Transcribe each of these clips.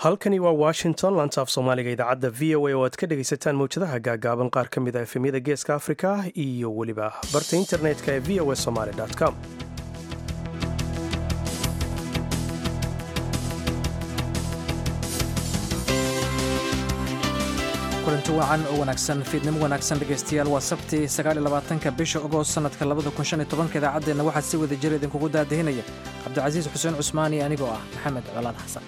halkani waa washington lantaaf soomaaliga idaacadda v o a oo aad ka dhegaysataan mawjadaha gaagaaban qaar ka mid a efemyada geeska afrika iyo weliba barta internetka ee v o a somaly com kulanti wacan oo wanaagsan fiidnimo wanaagsan dhegaystayaal waa sabti sagaaliyolabaatanka bisha ogost sannadka labada kun shan iyo tobanka idaacaddeenna waxaa si wada jira idinkugu daadahinaya cabdicasiis xuseen cusmaan iyo anigoo ah maxamed colaad xasan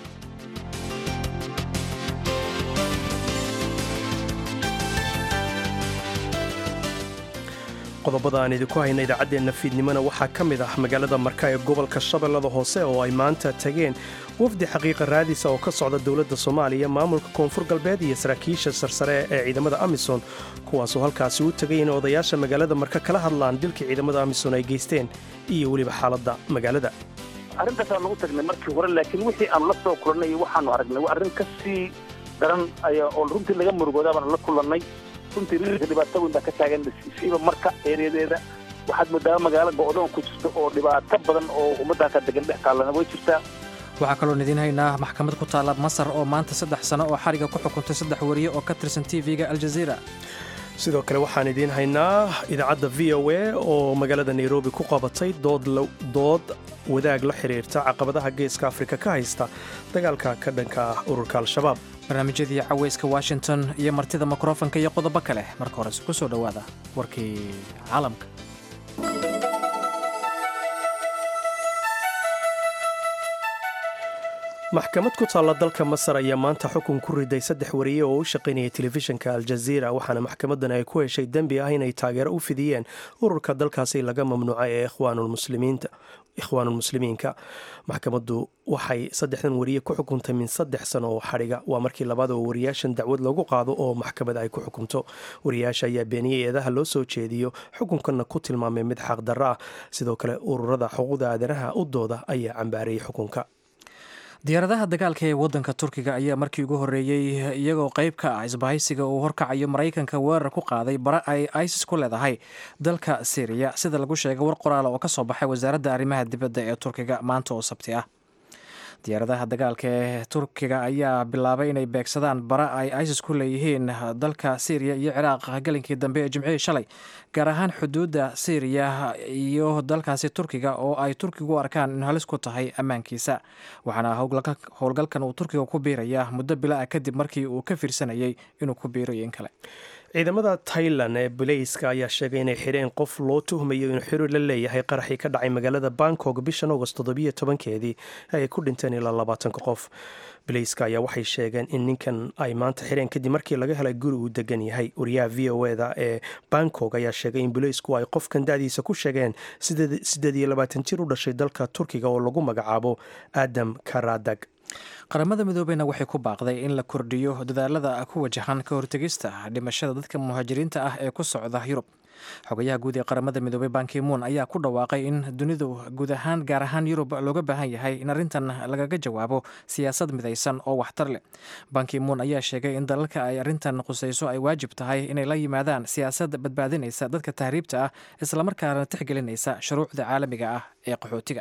qodobada aan idinku hayna idaacaddeenna fiidnimona waxaa ka mid ah magaalada marka ee gobolka shabeellada hoose oo ay maanta tageen wafdi xaqiiqa raadisa oo ka socda dowladda soomaaliya maamulka koonfur galbeed iyo saraakiisha sarsare ee ciidamada amisom kuwaasoo halkaasi u tegay in odayaasha magaalada marka kala hadlaan dilkii ciidamada amisom ay geysteen iyo weliba xaaladda magaalada arrintaasaan lagu tagnay markii hore laakiin wixii aanu la soo kulannay iyo waxaanu aragnay waa arrin ka sii daran ayaa oo runtii laga murugoodaa baanu la kulannay runtii rirka dhibaato weyn baa ka taagan siiba marka ereyadeeda waxaad moodaa magaalo go'doon ku jirta oo dhibaato badan oo ummaddaaka degan dhex taallana way jirtaa waxaa kaloon idiin haynaa maxkamad ku taalla masar oo maanta saddex sano oo xariga ku xukuntay saddex wariye oo ka tirsan tv-ga aljaziira sidoo kale waxaan idiin haynaa idaacadda v o a oo magaalada nairobi ku qabatay dood wadaag la xidhiirta caqabadaha geeska afrika ka haysta dagaalka ka dhanka ah ururka al-shabaab barnaamijyadii caweyska washington iyo martida mikrofonka iyo qodobo kale marka hores ku soo dhowaada warkii caalamka maxkamad ku taalla dalka masar ayaa maanta xukun ku riday saddex wariye oo u shaqaynaya telefishinka aljaziira waxaana maxkamadan ay ku heshay dembi ah inay taageero u fidiyeen ururka dalkaasi laga mamnuucay ee ikhwaanulmuslimiinka maxkamaddu waxay saddexdan wariye ku xukuntay min saddex sano oo xadhiga waa markii labaad oo wariyaashan dacwad lagu qaado oo maxkamad ay ku xukunto wariyaasha ayaa beeniyey eedaha loo soo jeediyo xukunkanna ku tilmaamay mid xaqdarro ah sidoo kale ururada xuquuqda aadanaha u dooda ayaa cambaarayay xukunka diyaaradaha dagaalka ee waddanka turkiga ayaa markii ugu horreeyey iyagoo qayb ka ah isbahaysiga uu horkacayo maraykanka weerar ku qaaday bara ay isis ku leedahay dalka syriya sida lagu sheegay war qoraala oo ka soo baxay wasaaradda arrimaha dibadda ee turkiga maanta oo sabti ah diyaaradaha dagaalka ee turkiga ayaa bilaabay inay beegsadaan bara ay isis ku leeyihiin dalka syriya iyo ciraaq galinkii dambe ee jimcihii shalay gaar ahaan xuduudda syriya iyo dalkaasi turkiga oo ay turkigu arkaan in halis ku tahay ammaankiisa waxaana howlgalkan uu turkiga ku biiraya muddo bila ah kadib markii uu ka fiirsanayay inuu ku biirayo in kale ciidamada tailan ee baleyska ayaa sheegay inay xidheen qof loo tuhmayo inuu xiriir la leeyahay qaraxii ka dhacay magaalada bangkok bishan agost toddobiyo tobankeedii ay ku dhinteen ilaa labaatanka qof baleyska ayaa waxay sheegeen in ninkan ay maanta xidheen kadib markii laga helay guri uu degan yahay wariyaha v o eda ee bangkok ayaa sheegay in baleysku ay qofkan da'diisa ku sheegeen siddeed iyo labaatan jir u dhashay dalka turkiga oo lagu magacaabo aadam karadag qaramada midoobeyna waxay ku baaqday in la kordhiyo dadaalada ku wajahan ka hortegista dhimashada dadka muhaajiriinta ah ee ku socda yurub xogayaha guud ee qaramada midoobey bankimuun ayaa ku dhawaaqay in dunidu guud ahaan gaar ahaan yurub looga baahan yahay in arrintan lagaga jawaabo siyaasad midaysan oo waxtar leh bankimuun ayaa sheegay in dalalka ay arrintan qusayso ay waajib tahay inay la yimaadaan siyaasad badbaadinaysa dadka tahriibta ah islamarkaana tixgelinaysa shuruucda caalamiga ah ee qaxootiga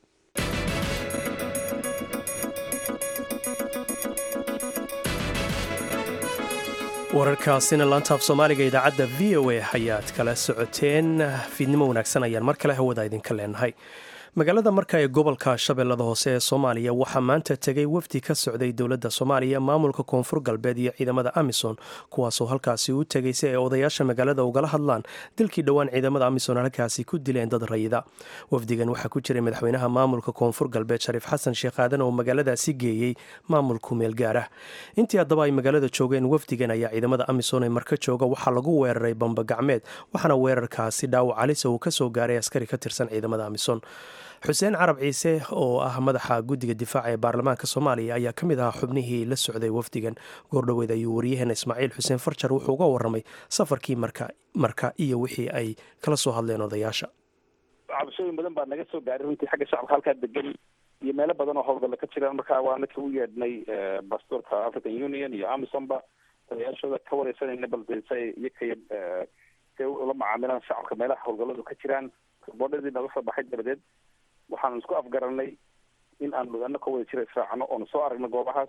wararkaasina laantaaf soomaaliga idaacadda v o a ayaad kala socoteen fiidnimo wanaagsan ayaan mar kale hawada idinka leenahay magaalada marka ee gobolka shabeellada hoose ee soomaaliya waxaa maanta tegay wafdi ka socday dowladda soomaaliya maamulka koonfur galbeed iyo ciidamada amison kuwaasoo halkaasi u tegay si ay odayaasha magaalada ugala hadlaan dilkii dhowaan ciidamada amison halkaasi ku dileen dad rayida wafdigan waxaa ku jiray madaxweynaha maamulka koonfur galbeed shariif xasan sheekh aadan oo magaaladaasi geeyey maamulku meel gaar ah intii haddaba ay magaalada joogeen wafdigan ayaa ciidamada amison ee marka jooga waxaa lagu weeraray bamba gacmeed waxaana weerarkaasi dhaawac calisa uu kasoo gaaray askari ka tirsan ciidamada amison xuseen carab ciise oo ah madaxa guddiga difaaca ee baarlamaanka soomaaliya ayaa ka mid ahaa xubnihii la socday wafdigan goordhoweed ayuu waryaheena ismaaciil xuseen farjar wuxuu uga warramay safarkii marka marka iyo wixii ay kala soo hadleen odayaasha cabashooyin badan baa naga soo gaaray runtii xagga shacabka halkaa degan iyo meelo badan oo howlgalla ka jiraan markaa waa naka u yeedhnay bastoorka african union iyo amisonba odayaashooda ka wareysanayna balse say iyakay say ula macaamilaan shacabka meelaha howlgalladu ka jiraan boodhadii naga soo baxay dabadeed waxaanu isku afgaranay in aanu ana ka wada jira israacno oonu soo aragno goobahaas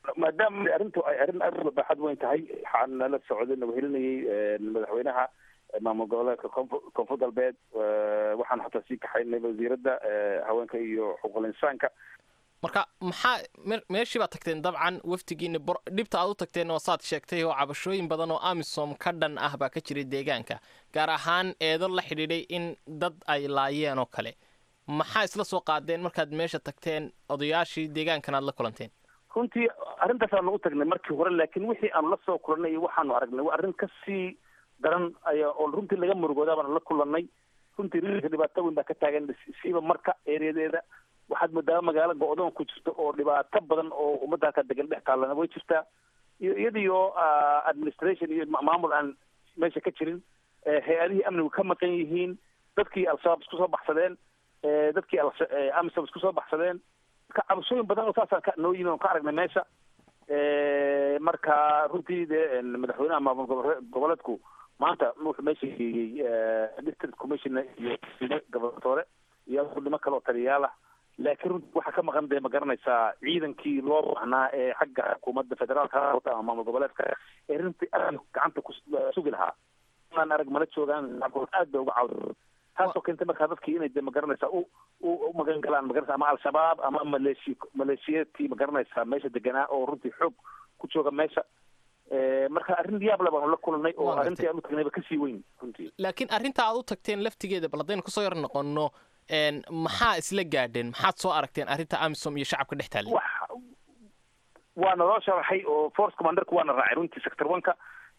maadaama arrintu ay arrin aad u baaxad weyn tahay waxaan nala socday nabahelinayay madaxweynaha maamul goboleedka koonfur koonfur galbeed waxaan xataa sii kaxaynay wasiiradda haweenka iyo xuquuqul insaanka marka maxaa meeshii baad tagteen dabcan wafdigiina dhibta aad u tagteen oo saad sheegtay oo cabashooyin badan oo amisom ka dhan ah baa ka jiray deegaanka gaar ahaan eedo la xidhiidhay in dad ay laayeen oo kale maxaa isla soo qaadeen markaad meesha tagteen odayaashii deegaankan aad la kulanteen runtii arrintaas aanu u tagnay markii hore laakiin wixii aanu la soo kulannay iyo waxaanu aragnay waa arrin kasii daran ayaa oo runtii laga murugoodaa baanu la kulannay runtii rilka dhibaato weyn baa ka taagan siiba marka ereyadeeda waxaad moodaa magaalo go-doon ku jirto oo dhibaato badan oo ummadda halkaa degan dhex taallana way jirtaa iyo iyadiyo administration iyo maamul aan meesha ka jirin hay-adihii amnigu ka maqan yihiin dadkii al-shabaab isku soo baxsadeen dadkii amisom isku soo baxsadeen marka cabashooyin badan oo saasaan ka noo yimi on ka aragnay meesha marka runtii dee madaxweynaha maamul goboleedku maanta wuxuu meesha geeyey district commissioner iyo gobernatore iyo nimo kale oo taliyayaal ah laakiin runtii waxaa ka maqan dee ma garanaysaa ciidankii loo baahnaa ee xagga xukuumadda federaalka ama maamul goboleedka ee runtii aad gacanta ku sugi lahaa aan arag mala joogaan aad bay uga cawda taasoo keentay markaa dadkii inay de ma garanaysaa u u magan galaan magaranaysa ama al-shabaab ama maleeshi maleeshiyeedkii ma garanaysaa meesha deganaa oo runtii xoog ku jooga meesha marka arrin yaab le baanu la kulanay oo arrintii aan u tagnayba kasii weyn runtii laakiin arrinta aad u tagteen laftigeeda bal haddaynu kusoo yar noqono maxaa isla gaadheen maxaad soo aragteen arrinta amisom iyo shacabka dhex taallay waana loo sharaxay oo force commanderku waana raacay runtii sector oneka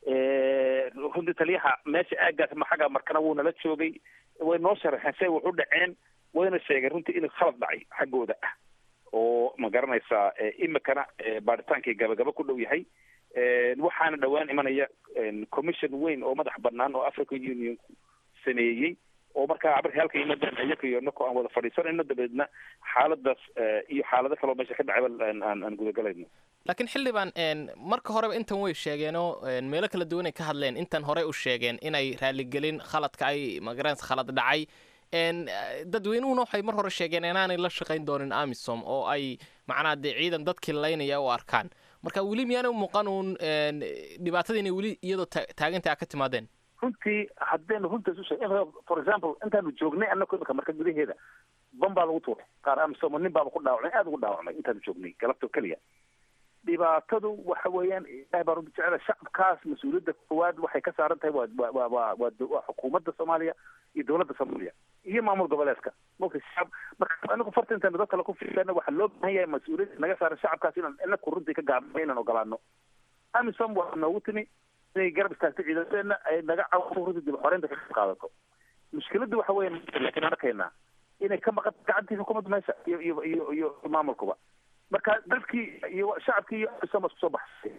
runtii taliyaha meesha aagaas maxaga markana wuu nala joogay way noo sharaxeen say wax u dhaceen wayna sheegeen runtii inuu khalad dhacay xaggooda ah oo ma garanaysaa imikana baaritaankii gabagaba ku dhow yahay waxaana dhowaan imanaya commission weyn oo madax banaan oo african union sameeyey oo markaa markay halka yimaadeen iyaka iyo nako aan wada fadhiisanayno dabeedna xaaladaas iyo xaalado kaloo meesha ka dhacayba aan aan gudagalayno laakiin xildhibaan marka horeba intan way sheegeenoo meelo kala duwan ay ka hadleen intan horey u sheegeen inay raaligelin khaladka ay magaranaysa khalad dhacay dadweynuhuna waxay mar hore sheegeen inaanay la shaqayn doonin amisom oo ay macnaa dee ciidan dadkii laynaya u arkaan marka weli miyaana muuqan uun dhibaatadii inay weli iyadoo taaganta a ka timaadeen runtii haddaynu runta isu sheeg for example intaanu joognay annako imika marka gudaheeda ban baa lagu tuuray qaar amisom nin baaba ku dhaawacmay aada ugu dhaawacmay intaanu joognay galabto keliya dhibaatadu waxa weeyaan ilahay baa runti jecela shacabkaas mas-uuliyadda koowaad waxay ka saaran tahay waa waa waa waa waa xukuumadda soomaaliya iyo dowladda soomaaliya iyo maamul goboleedka mogta shacab marka anigu farta intaanu dad kale ku fiirana waxaa loo baahan yahay mas-uuliyadda naga saaran shacabkaas inaan inaku runtii ka gaabno inaan ogolaano amisom waa noogu timi inay garab istaagto ciidamadeena ay naga cawdo runtii dib xoreynta ka qaadato mushkiladdu waxa weya laakiin aan arkaynaa inay ka maqan gacantii xukuumadda meesha iyo iyo iyo iyo maamulkuba marka dadkii iyo shacabkii iyo amisom isku soo baxsay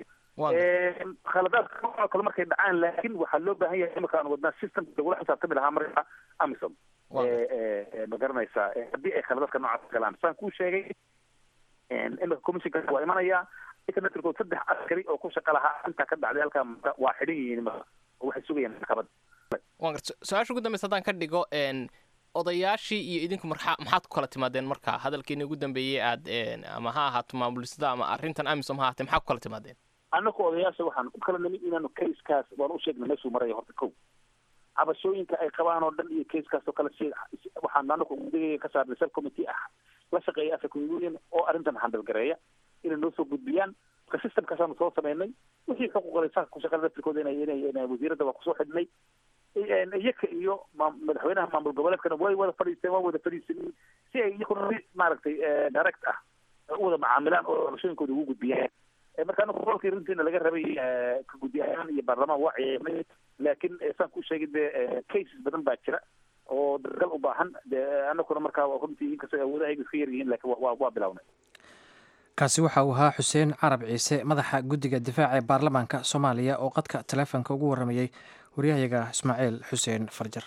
khaladaadka oo kale markay dhacaan laakiin waxaa loo baahan yahay imika aan wadnaa systemka lagula xisaabtami lahaa marka amisom ma garanaysaa haddii ay khaladaadka noocaas galaan saan kuu sheegay imika commissionka waa imanayaa internetrkood saddex askari oo ku shaqa lahaa intaa ka dhacday halkaa waa xidhan yihiin imika oo waxay sugayaan maxkamad waan garta su-aasha ugu dambeysa haddaan ka dhigo odayaashii iyo idinku marxa maxaad ku kala timaadeen marka hadalkiina ugu dambeeyey aad ama ha ahaato maamulisada ama arrintan amisom ha ahaatee maxaa ku kala timaadeen annaku odayaasha waxaan u kala nimid inaanu casekaas waan u sheegnay meeshuu maraya horta kow cabashooyinka ay qabaan oo dhan iyo casekaas oo kale si waxaan anaku udigaya ka saarnay sub committee ah la shaqeeya african union oo arrintan handalgareeya inay noo soo gudbiyaan marka systemkaasaanu soo sameynay wixii xuquuqal insaanka ku shaqeeya laftirkooda inay inay inay wasiiradda waa kusoo xidhnay iyaka iyo madaxweynaha maamul goboleedkana way wada fadhiisteen waa wada fadhiisanay si ay iyakuna maaragtay direct ah u wada macaamilaan oo doorashooyinkooda ugu gudbiyaan marka anaku gobolkii runtiina laga rabay ka guddi ahaan iyo baarlamaan waa ciidamay laakiin saan ku sheegay dee cases badan baa jira oo dadgal u baahan de anakuna markaa runtii inkastoo awoodaha iska yar yihiin laakiin waa waa bilawnay kaasi waxa uu ahaa xuseen carab ciise madaxa guddiga difaaca ee baarlamaanka soomaaliya oo qadka taleefonka ugu warramayey waryahayaga ismaaciil xuseen farjar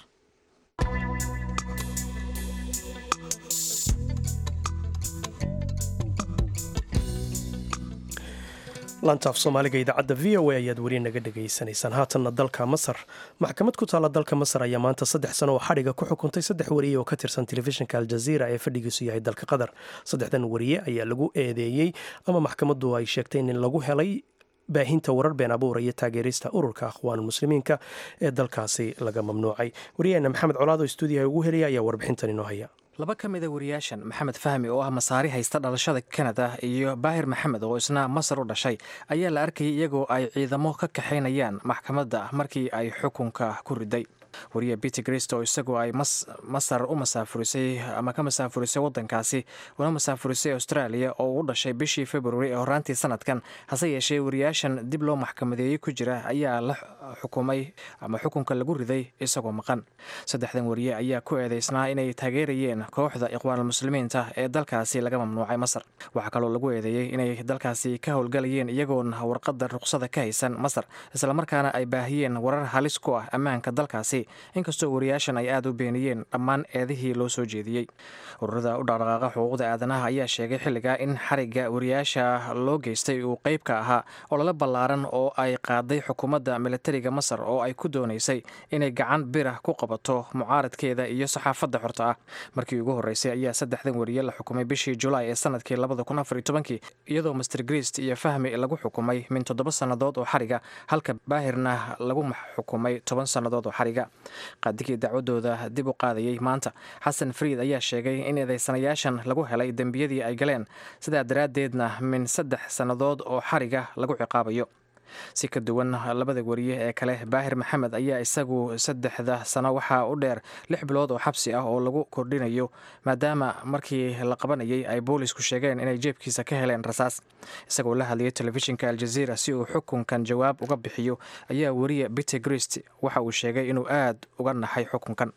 laantaaf soomaaliga idaacadda v o a ayaad weli naga dhegaysanaysaan haatanna dalka masar maxkamad ku taalla dalka masar ayaa maanta saddex sano oo xadhiga ku xukuntay saddex wariye oo ka tirsan telefishinka aljaziira ee fadhigiisu yahay dalka qatar saddexdan wariye ayaa lagu eedeeyey ama maxkamaddu ay sheegtay in lagu helay baahinta warar been abuura iyo taageerista ururka akhwaanulmuslimiinka ee dalkaasi laga mamnuucay wariyaheena maxamed colaad oo stuudiyaha ugu helaya ayaa warbixintan inoo haya laba ka mid a wariyaashan maxamed fahmi oo ah masaari haysta dhalashada kanada iyo baahir maxamed oo isna masar u dhashay ayaa la arkayay iyagoo ay ciidamo ka kaxaynayaan maxkamadda markii ay xukunka ku riday wariye peter grist oo isagu ay masar u masaafurisay ama ka masaafurisay wadankaasi una masaafurisay australia oo u dhashay bishii februari ee horaantii sanadkan hase yeeshee wariyaashan dib loo maxkamadeeyey ku jira ayaa la xukumay ama xukunka lagu riday isagoo maqan saddexdan wariye ayaa ku eedeysnaa inay taageerayeen kooxda iqwaanulmuslimiinta ee dalkaasi laga mamnuucay masar waxaa kaloo lagu eedeeyey inay dalkaasi ka howlgalayeen iyagoon warqada ruqsada ka haysan masar islamarkaana ay baahiyeen warar halis ku ah ammaanka dalkaasi inkastoo wariyaashan ay aada u beeniyeen dhammaan eedihii loo soo jeediyey ururada u dhaqdhaqaaqa xuquuqda aadanaha ayaa sheegay xilligaa in xarigga wariyaasha loo geystay uu qeyb ka ahaa olole ballaaran oo ay qaaday xukuumadda militariga masar oo ay ku doonaysay inay gacan birah ku qabato mucaaradkeeda iyo saxaafadda xorta ah markii ugu horreysay ayaa saddexdan wariye la xukumay bishii julaay ee sanadkii labada kun afar iyo tobankii iyadoo master grist iyo fahmi lagu xukumay min toddoba sannadood oo xariga halka baahirna lagu xukumay toban sannadood oo xariga qaadigii dacwadooda dib u qaadayey maanta xasan fariid ayaa sheegay in eedeysanayaashan lagu helay dembiyadii ay galeen sidaa daraaddeedna min saddex sannadood oo xariga lagu ciqaabayo si ka duwan labada wariye ee kale baahir maxamed ayaa isagu saddexda sano waxaa u dheer lix bilood oo xabsi ah oo lagu kordhinayo maadaama markii la qabanayay ay boolisku sheegeen inay jeebkiisa ka heleen rasaas isagoo la hadlayay telefishinka aljaziira si uu xukunkan jawaab uga bixiyo ayaa wariye peter grist waxa uu sheegay inuu aad uga naxay xukunkan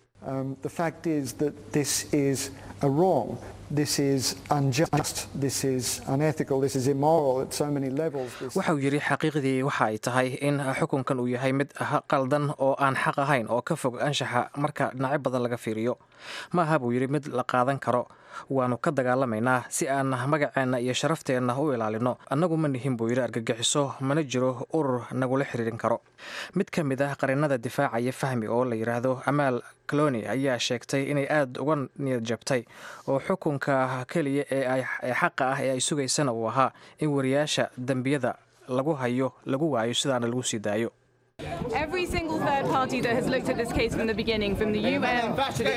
waxauu yidhi xaqiiqdii waxa ay tahay in xukunkan uu yahay mid qaldan oo aan xaq ahayn oo ka fog anshaxa marka dhinacyo badan laga fiiriyo ma aha buu yidhi mid la qaadan karo waannu ka dagaalamaynaa si aan magaceenna iyo sharafteenna u ilaalino annagu ma nihin buu yidhi argagixiso mana jiro urur nagula xiriirin karo mid ka mid ah qarinada difaacaya fahmi oo la yidhaahdo amaal caloni ayaa sheegtay inay aada uga niyad jabtay oo xukunka keliya ee xaqa ah ee ay sugaysana uu ahaa in wariyaasha dembiyada lagu hayo lagu waayo sidaana lagu sii daayo Every single third party that has looked at this case from the beginning, from the UN to the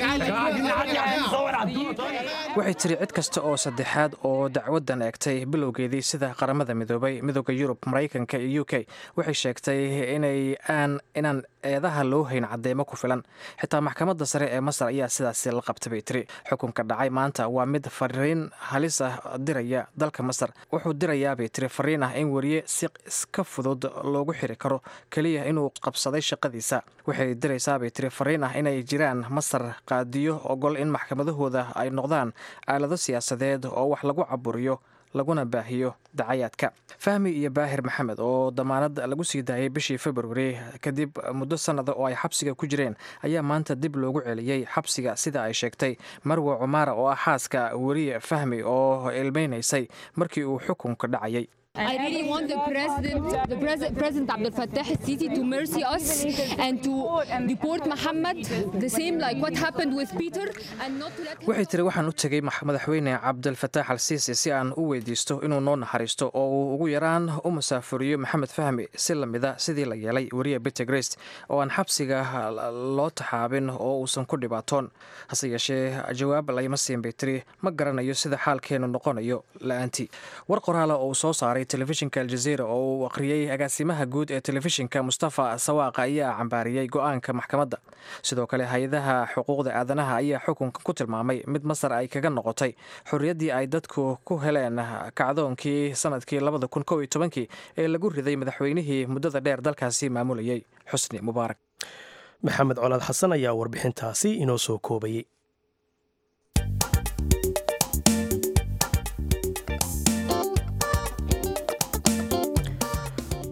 waxay tiri cid kasta oo saddexaad oo dacwaddan eegtay bilowgeedii sida qaramada midoobay midooda yurub maraykanka iyo u k waxay sheegtay inay aan inaan eedaha loo hayn cadeymo ku filan xitaa maxkamadda sare ee masar ayaa sidaasi la qabta bay tiri xukunka dhacay maanta waa mid fariin halis ah diraya dalka masar wuxuu dirayaa bay tiri fariin ah in wariye si iska fudud loogu xiri karo keliya inuu qabsaday shaqadiisa waxay diraysaa bay tiri fariin ah inay jiraan masar qaadiyo ogol in maxkamadahooda ay noqdaan aalado siyaasadeed oo wax lagu caburiyo laguna baahiyo dacayaadka fahmi iyo baahir maxamed oo damaanad lagu sii daayay bishii februari kadib muddo sannada oo ay xabsiga ku jireen ayaa maanta dib loogu celiyey xabsiga sida ay sheegtay marwe cumaara oo ah xaaska weriye fahmi oo ilmeynaysay markii uu xukunka dhacayay I really want the president, the president, President Abdel Fattah al-Sisi to mercy us and to deport Muhammad, the same like what happened with Peter, and not to let him. waxay tiri waxaan u tegey madaxweyne cabdilfataax al siisi si aan u weydiisto inuu noo naxariisto oo uu ugu yaraan u musaafuriyo maxamed fahmi si lamida sidii la yeelay weriye peter grest oo aan xabsiga loo taxaabin oo uusan ku dhibaatoon hase yeeshee jawaab layma siin bay tiri ma garanayo sida xaalkeenu noqonayo la-aantii war qoraala oo uu soo saaray telefishinka aljaziira oo uu akhriyey agaasimaha guud ee telefishinka mustafa sawaaqa ayaa cambaariyey go-aanka maxkamadda sidoo kale hay-adaha xuquuqda aadanaha ayaa xukunka ku tilmaamay mid masar ay kaga noqotay xorriyaddii ay dadku ku heleen kacdoonkii sanadkii labada kun kow iyo tobankii ee lagu riday madaxweynihii muddada dheer dalkaasi maamulayay xusni mubaarak maxamed colaad xasan ayaa warbixintaasi inoo soo koobayey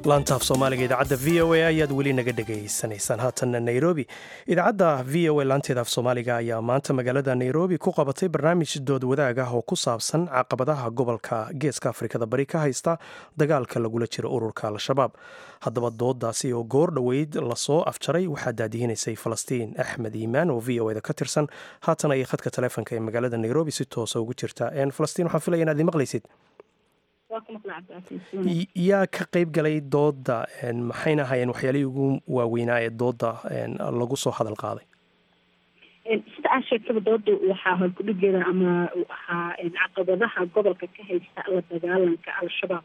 laantaaf soomaaliga idaacadda v o a ayaad weli naga dhegaysanaysaan haatanna nairobi idaacadda v o a laanteeda af soomaaliga ayaa maanta magaalada nairobi ku qabatay barnaamij dood wadaag ah oo ku saabsan caqabadaha gobolka geeska afrikada bari ka haysta dagaalka lagula jiro ururka al-shabaab haddaba doodaasi oo goor dhoweyd lasoo afjaray waxaa daadihinaysay falastiin axmed iimaan oo v o eda ka tirsan haatan ayay khadka taleefonka ee magaalada nairobi si toosa ugu jirta falastiin waxaan filaya inaad imaqlaysid yaa ka qayb galay dooda maxayna ahayeen waxyaalihii ugu waaweynaa ee dooda lagu soo hadal qaaday sida aa sheegtaba dooda waxaa horkudhigeeda ama waxaa caqabadaha gobolka ka haysta la dagaalanka al-shabaab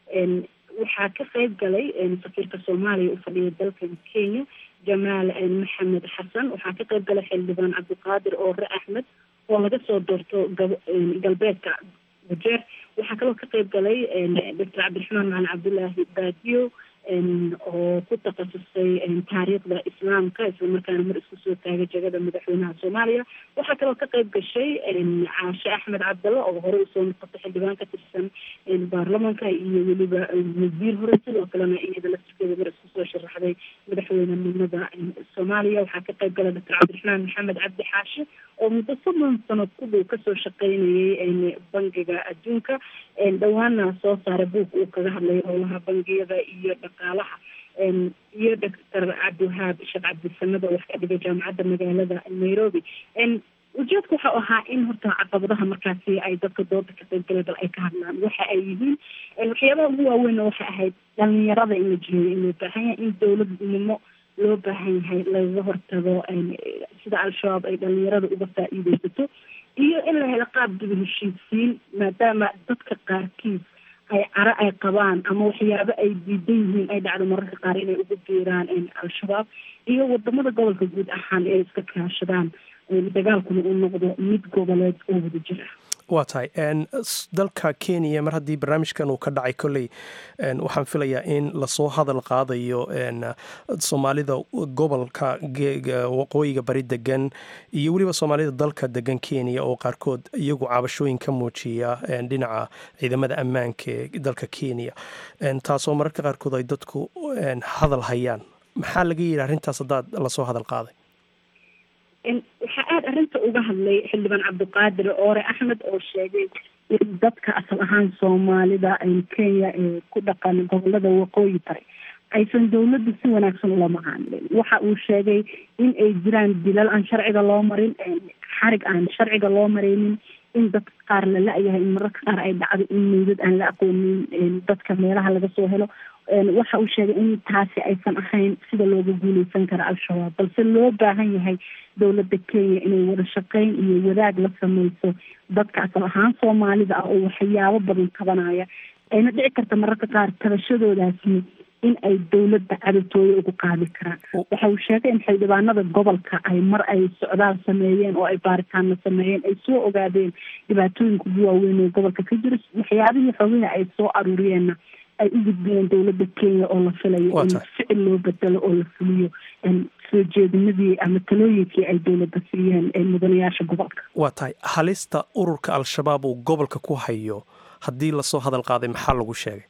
waxaa ka qayb galay safiirka soomaaliya u fadhiya dalkan kenya jamaal maxamed xasan waxaa ka qayb galay xildhibaan cabdiqaadir oore axmed oo laga soo doorto galbeedka wajeer waxaa kaloo ka qayb galay doctor cabdiraxmaan macalin cabdullaahi baadiyo oo ku takhasusay taariikhda islaamka islamarkaana mar isku soo taagay jegada madaxweynaha soomaaliya waxaa kaloo ka qayb gashay caashe axmed cabdalla oo hore usoo noqotay xildhibaan ka tirsan baarlamanka iyo weliba wasiir hore sidoo kalena iyada laftirkeeda mar isku soo sharaxday madaxweynenimada soomaaliya waxaa ka qayb galay doctor cabdiraxmaan maxamed cabdi xaashi oo muddo soddon sano kudhow kasoo shaqeynayay bangiga adduunka dhawaana soo saaray buug uu kaga hadlay howlaha bangiyada iyo dhaqaalaha iyo doctor cabdiwahaab sheekh cabdisamada wax ka dhigay jaamacadda magaalada nairobi ujeedka waxau ahaa in horta caqabadaha markaasi ay dadka dooda ka qaybgalay bal ay ka hadlaan waxa ay yihiin waxyaabaha ugu waaweynna waxay ahayd dhalinyarada in la jiheeyo in loo baahan yahay in dowladnimo loo baahan yahay lagaga hortago sida al-shabaab ay dhalinyarada uga faa-iideysato iyo in la helo qaab dib heshiisiin maadaama dadka qaarkiis ay caro ay qabaan ama waxyaabo ay diidan yihiin ay dhacdo mararka qaar inay ugu biiraan al-shabaab iyo wadamada gobolka guud ahaan ee iska kaashadaan dagaalkuna uu noqdo mid goboleed oo wada jir ah waa tahay dalka kenya mar haddii barnaamijkan uu ka dhacay kolley waxaan filayaa in lasoo hadal qaadayo soomaalida gobolka waqooyiga bari degan iyo weliba soomaalida dalka degan kenya oo qaarkood iyagu cabashooyin ka muujiya dhinaca ciidamada ammaanka ee dalka kenya taasoo mararka qaarkood ay dadku hadal hayaan maxaa laga yidhi arrintaas haddaad lasoo hadal qaaday waxaa aada arrinta uga hadlay xildhibaan cabdiqaadir oore axmed oo sheegay in dadka asal ahaan soomaalida kenya ee ku dhaqan gobolada waqooyi bari aysan dowladda si wanaagsan ula macaamilin waxa uu sheegay in ay jiraan dilal aan sharciga loo marin xarig aan sharciga loo mareynin in dadka qaar la la-yahay in mararka qaar ay dhacdo in meydad aan la aqoonin dadka meelaha laga soo helo waxa uu sheegay in taasi aysan ahayn sida looga guuleysan karo al-shabaab balse loo baahan yahay dowladda kenya inay wada shaqeyn iyo wadaag la sameyso dadka asal ahaan soomaalida ah oo waxyaabo badan tabanaya ayna dhici karta mararka qaar tabashadoodaasi in ay dowladda cadowtooya ugu qaadi karaan waxa uu sheegay in xildhibaanada gobolka ay mar ay socdaal sameeyeen oo ay baaritaano sameeyeen ay soo ogaadeen dhibaatooyinka ugu waaweyn ee gobolka ka jira waxyaabihii xogihi ay soo aruuriyeenna ay u gudbiyeen dowladda kenya oo la filayo in ficil loo bedelo oo la fuliyo soo jeedinadii ama talooyinkii ay dowladda siiyeen mudanayaasha gobolka waa tahay halista ururka al-shabaab uu gobolka ku hayo haddii lasoo hadal qaaday maxaa lagu sheegay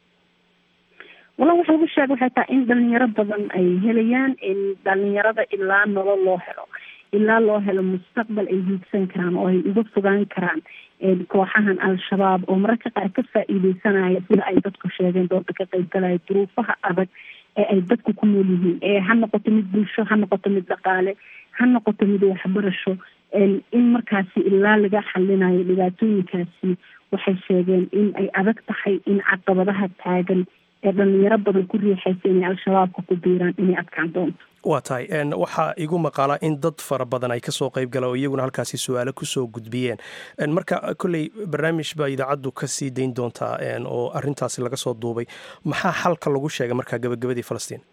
walla waxa lagu sheegay waxay tahay in dhalinyaro badan ay helayaan in dhalinyarada ilaa nolol loo helo ilaa loo helo mustaqbal ay hiigsan karaan oo ay uga fogaan karaan kooxahan al-shabaab oo mararka qaar ka faa-iideysanaya sida ay dadku sheegeen dooda ka qaybgalaya duruufaha adag ee ay dadku ku nool yihiin ee ha noqoto mid bulsho ha noqoto mid dhaqaale ha noqoto mid waxbarasho in markaasi ilaa laga xalinayo dhibaatooyinkaasi waxay sheegeen in ay adag tahay in caqabadaha taagan ee dhalinyaro badan ku riixaysa inay al-shabaabka ku biiraan inay adkaan doonto waa tahay waxaa igu maqaalaa in dad fara badan ay kasoo qayb galaan oo iyaguna halkaasi su-aalo kusoo gudbiyeen marka kolley barnaamij baa idaacaddu kasii dayn doontaa oo arintaasi laga soo duubay maxaa xalka lagu sheegay markaa gabagabadii falastiin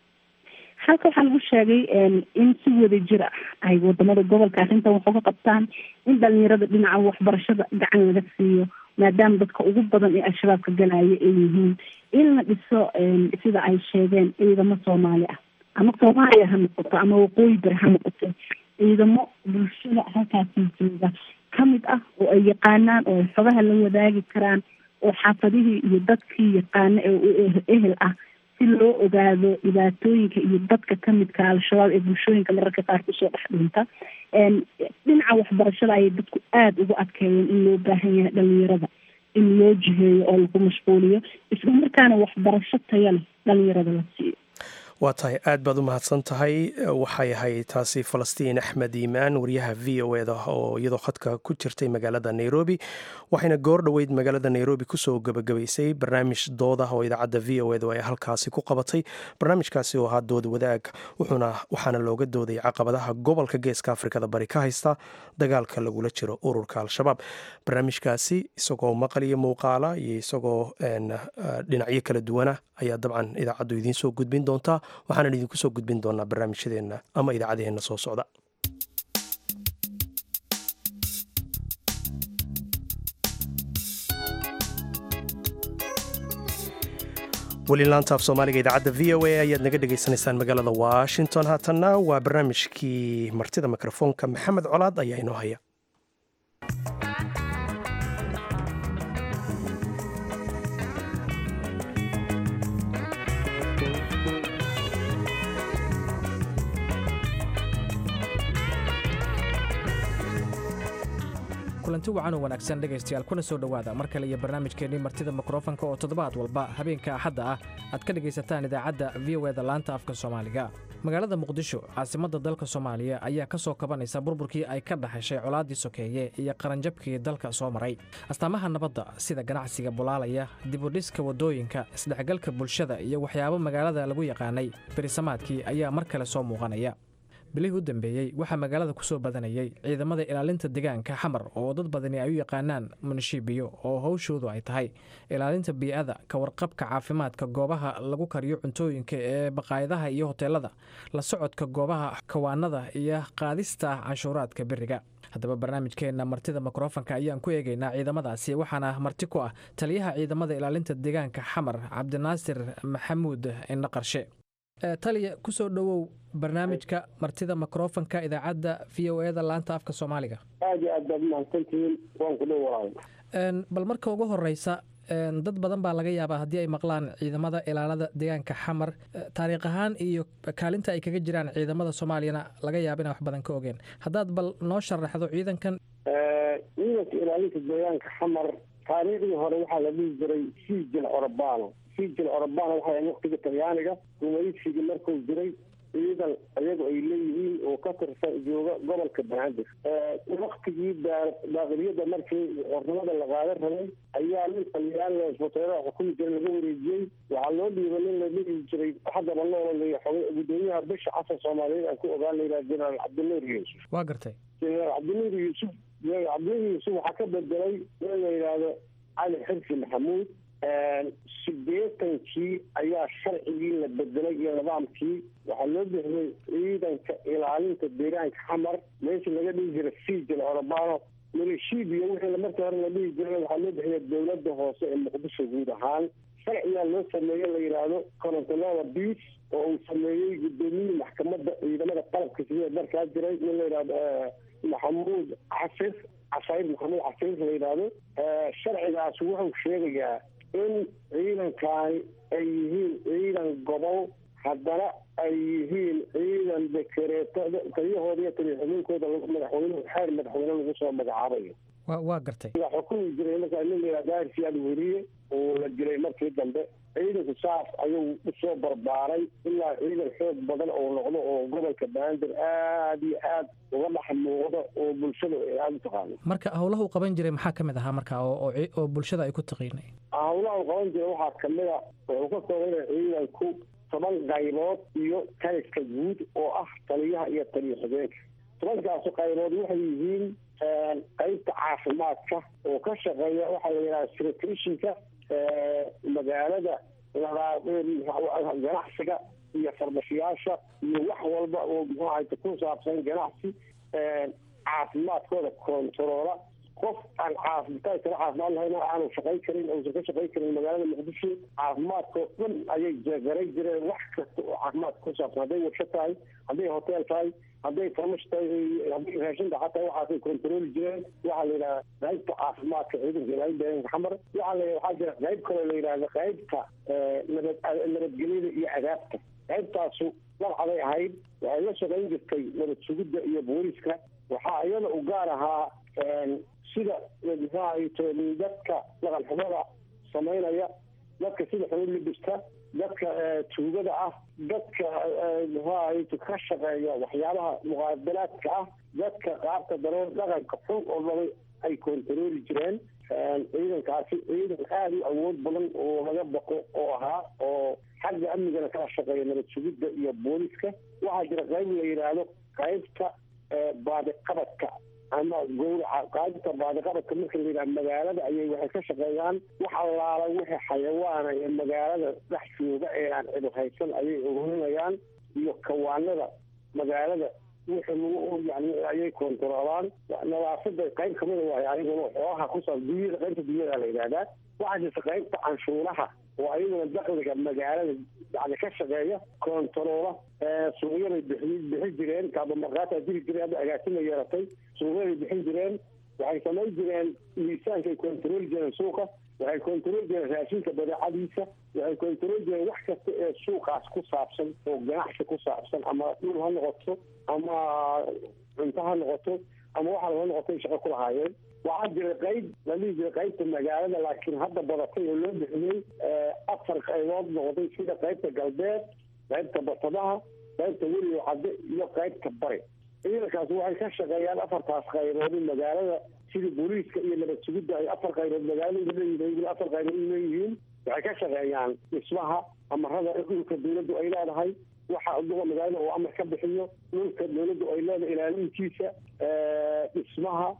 halka waxaa lagu sheegay in si wada jir ah ay wadamada gobolka arrintan wax uga qabtaan in dhalinyarada dhinaca waxbarashada gacan laga siiyo maadaama dadka ugu badan ee al-shabaabka galaya ay yihiin in la dhiso sida ay sheegeen ciidamo soomaali ah ama soomaaliya ha noqoto ama waqooyi bari ha noqoto ciidamo bulshada halkaasi jooga kamid ah oo ay yaqaanaan oo ay xogaha la wadaagi karaan oo xaafadihii iyo dadkii yaqaano ee ehel ah si loo ogaado dhibaatooyinka iyo dadka kamidka al-shabaab ee bulshooyinka mararka qaar kusoo dhex dhinta dhinaca waxbarashada ayay dadku aada ugu adkeeyeen in loo baahan yahay dhalinyarada in loo jiheeyo oo lagu mashquuliyo isla markaana waxbarasho taya leh dhalinyarada la siiyo waa tahay aad baad u mahadsan tahay waxay ahayd taasi falastiin axmed iimaan wariyaha v o eda oo iyadoo khadka ku jirtay magaalada nairobi waxayna goor dhoweyd magaalada nairobi kusoo gebagabaysay barnaamij doodah oo idaacadda v o edu ay halkaasi ku qabatay barnaamijkaasi oo ahaa dood wadaag wuxuuna waxaana looga dooday caqabadaha gobolka geeska afrikada bari ka haysta dagaalka lagula jiro ururka al-shabaab barnaamijkaasi isagoo maqal iyo muuqaala iyo isagoo dhinacyo kala duwana ayaa dabcan idaacaddu idiin soo gudbin doontaa waxaanan idinku soo gudbin doonaa barnaamijyadeenna ama idaacadaheenna soo socda weli laanta af soomaaliga idaacadda v o a ayaad naga dhegaysanaysaan magaalada washington haatanna waa barnaamijkii martida mikrofoonka maxamed colaad ayaa inoo haya kulanti wacan oo wanaagsan dhegaystayaal kuna soo dhowaada mar kale iyo barnaamijkeennii martida mikrofonka oo toddobaad walba habeenka axadda ah aad ka dhegaysataan idaacadda v o eda laanta afka soomaaliga magaalada muqdisho caasimadda dalka soomaaliya ayaa ka soo kabanaysa burburkii ay ka dhaxashay colaaddii sokeeye iyo qaranjabkii dalka soo maray astaamaha nabadda sida ganacsiga bulaalaya dibudhiska waddooyinka isdhexgalka bulshada iyo waxyaabo magaalada lagu yaqaanay berisamaadkii ayaa mar kale soo muuqanaya bilihii u dambeeyey waxaa magaalada ku soo badanayay ciidamada ilaalinta deegaanka xamar oo dad badani ay u yaqaanaan munishibiyo oo howshoodu ay tahay ilaalinta bii'ada ka warqabka caafimaadka goobaha lagu kariyo cuntooyinka ee baqaayadaha iyo hoteelada la socodka goobaha kawaanada iyo qaadista canshuuraadka beriga haddaba barnaamijkeenna martida mikrofonka ayaan ku eegaynaa ciidamadaasi waxaana marti ku ah taliyaha ciidamada ilaalinta deegaanka xamar cabdinaasir maxamuud indho qarshe taliya kusoo dhowow barnaamijka martida mikrofonka idaacadda v o eda laanta afka soomaaliga aad iyo aad baad umahadsantihiin waan ku dhow walaal bal marka ugu horeysa dad badan baa laga yaabaa haddii ay maqlaan ciidamada ilaalada deegaanka xamar taariikh ahaan iyo kaalinta ay kaga jiraan ciidamada soomaaliyana laga yaaba inaan wax badan ka ogeen haddaad bal noo sharaxdo ciidankan ciidanka ilaalinta deegaanka xamar taariikhdii hore waxaa la dhihi jiray siijil orobano siijil orobano waxay waqtiga talyaaniga gumaysigii markuu jiray ciidan iyagu ay leeyihiin oo ka tirsan jooga gobolka banaadir waktigii daaqiliyada markii xornimada la qaadan rabay ayaa nin talyaaniga isbutayrada xukumi jira laga wareejiyey waxaa loo dhiibay nin la dhihi jiray haddaba noololaya xogay gudoomiyaha bisha casar soomaaliyeed aan ku ogaan layidhaha jenaraal cabdinuur yuusuf waa gartay jenaraal cabdinuur yuusuf jenaraal cabdinuur yuusuf waxaa ka bedelay in la yidhaahdo cali xirsi maxamuud sideetankii ayaa sharcigii la bedelay iyo nidaamkii waxaa loo bixiyey ciidanka ilaalinta deegaanka xamar meeshii laga dhihi jiray sijil orobano milishibiya wixii markii hore la dhihi jiray waxaa loo bixiyay dowladda hoose ee muqdisho guud ahaan sharcigaa loo sameeye la yidhaahdo corontelada beach oo uu sameeyey gudoomiyihii maxkamadda ciidamada qalabka sida markaa jiray nin la yidhahdo maxamuud casir casayr maxamuud casir la yidhaahdo sharcigaas wuxuu sheegayaa in ciidankaani ay yihiin ciidan gobol haddana ay yihiin ciidan dekereetada taliyahooda iyo taliyaxuminkooda madaxweynuhu xeer madaxweyne lagu soo magacaabayo wa waa gartay sidaa xukumi jiray markaa nin la daahir siyaad weriye oo la dilay markii dambe ciidanku saas ayuu usoo barbaaray ilaa ciidan xoog badan oo noqdo oo gobolka banaadir aada iyo aad uga dhex muuqdo oo bulshada ay aada u taqaano marka howlaha u qaban jiray maxaa ka mid ahaa marka oo oo bulshada ay ku taqiinay howlaha u qaban jiray waxaa kamid a wuxuu ka koobana ciidanku toban qaybood iyo taliska guud oo ah taliyaha iyo taliya xigeenka tobankaasu qaybood waxay yihiin qaybta caafimaadka oo ka shaqeeya waxaa la yidhaha secretishinka magaalada ganacsiga iyo fardashiyaasha iyo wax walba oo muxuu ahayta ku saabsan ganacsi caafimaadkooda kontaroola qof aan caafimaad kala caafimaad lahayn aanu shaqayn karin uusan ka shaqayn karin magaalada muqdisho caafimaadkao dhan ayay garay jireen wax kasta oo caafimaadka ku saabsan hadday warsho tahay hadday hotel tahay hadday famashta hadday raashinta xataa waxaasay kontarooli jireen waxaa la yidhahda qaybta caafimaadka ciidanka ilaalin deegaanka xamar waxaa la waxaa jira qayb kaloo la yidhahda qaybta nabad nabadgelyada iyo adaabta qaybtaasu dabcaday ahayd waxay la shaqayn jirtay nabad sugidda iyo booliska waxaa iyada u gaar ahaa sida muxuahato dadka dhaqan xumada samaynaya dadka sida xubin libista dadka tuugada ah dadka muxuahato ka shaqeeya waxyaabaha muqaabalaadka ah dadka qaabka daroon dhaqanka xun oo dhabay ay kontarooli jireen ciidankaasi ciidan aada u awood badan oo laga baqo oo ahaa oo xagga amnigana kala shaqeeya nabad sugidda iyo booliska waxaa jira qayb la yidhaahdo qaybta baadiqabadka ama gowraca qaybta baadiqabadka marka la yidhaha magaalada ayay waxay ka shaqeeyaan wax allaala wixii xayawaana ee magaalada dhex jooga ee aan cidu haysan ayay ururinayaan iyo kawaanada magaalada wixii lagu yani ayay kontaroolaan nadaafada qayb kamida waay ayaguna xoogaha kusaab dunyada qaybta dunyada la yidhahdaa waxaa jirta qaybta canshuuraha oo ayaguna dakliga magaalada yani ka shaqeeya kontaroola suuqyaday bixi bixi jireen kaabamarkaataa jiri jireen hadda agaasima yeeratay suuqyaday bixin jireen waxay samayn jireen miisaankay kontarooli jireen suuqa waxay kontarooli jireen raashinka badeecadiisa waxay kontarooli jireen wax kasta ee suuqaas ku saabsan oo ganacsi ku saabsan ama dhul ha noqoto ama cunto ha noqoto ama waxa laga noqotay shaqo ku lahaayeen waxaa jira qayb la dhihi jiray qaybta magaalada laakiin hadda badatay oo loo bixiyey afar qaybood noqday sida qaybta galbeed qaybta basadaha qaybta weligo cadde iyo qaybta bari ciidankaasi waxay ka shaqeeyaan afartaas qaybood magaalada sida booliiska iyo nabad sugidda ay afar qaybood magaalada leeyihiin afar qaybood leeyihiin waxay ka shaqeeyaan dhismaha amarada dhulka dawladdu ay leedahay waxa duqa magaalada uu amar ka bixiyo dhulka dawladdu ay leedahay ilaalintiisa dhismaha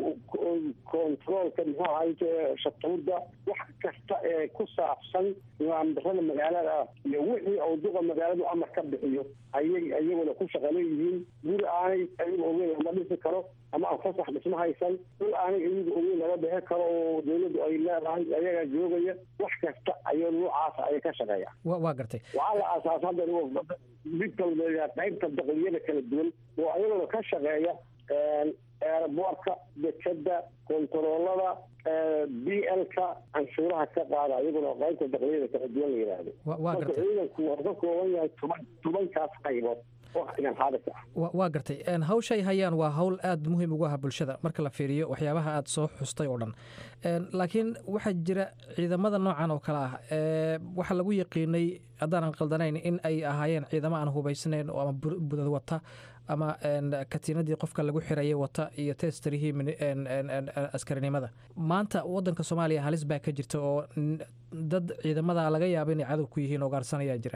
controolka muxuu ahayte shatuurda wax kasta ee ku saabsan nidaamdarada magaalada iyo wixii uu duqa magaaladu amar ka bixiyo ayay iyaguna ku shaqa leeyihiin guri aanay ayaga ogeyn lama dhisi karo ama aan fasax dhisma haysan dhul aanay iyaga ogeyn lama bixi karo oo dawladdu ay leedahay ayagaa joogaya wax kasta ayay noocaasa ayay ka shaqeeyaan waa gartay waxaa la aasaasa hadda mid kalba qaybta daqliyada kala duwan oo ayaguna ka shaqeeya eeraboorka dekada kontaroolada b l-ka canshuuraha ka qaada iyaguna qaybta daqliyada kala duwan la yidhaahdo marka ciidanku waa ka kooban yahay toban tobankaas qaybood waqtigan xaadirka ah waa gartay hawshay hayaan waa hawl aada muhiim ugu ah bulshada marka la fiiriyo waxyaabaha aada soo xustay oo dhan laakiin waxaa jira ciidamada noocan oo kale ah waxaa lagu yaqiinay haddaanan qaldanayn in ay ahaayeen ciidamo aan hubaysnayn oo ama budad wata ama katiinadii qofka lagu xirayay wata iyo testarihii askarinimada maanta wadanka soomaaliya halis baa ka jirta oo dad ciidamada laga yaaba inay cadow ku yihiin oo gaarsanaya jira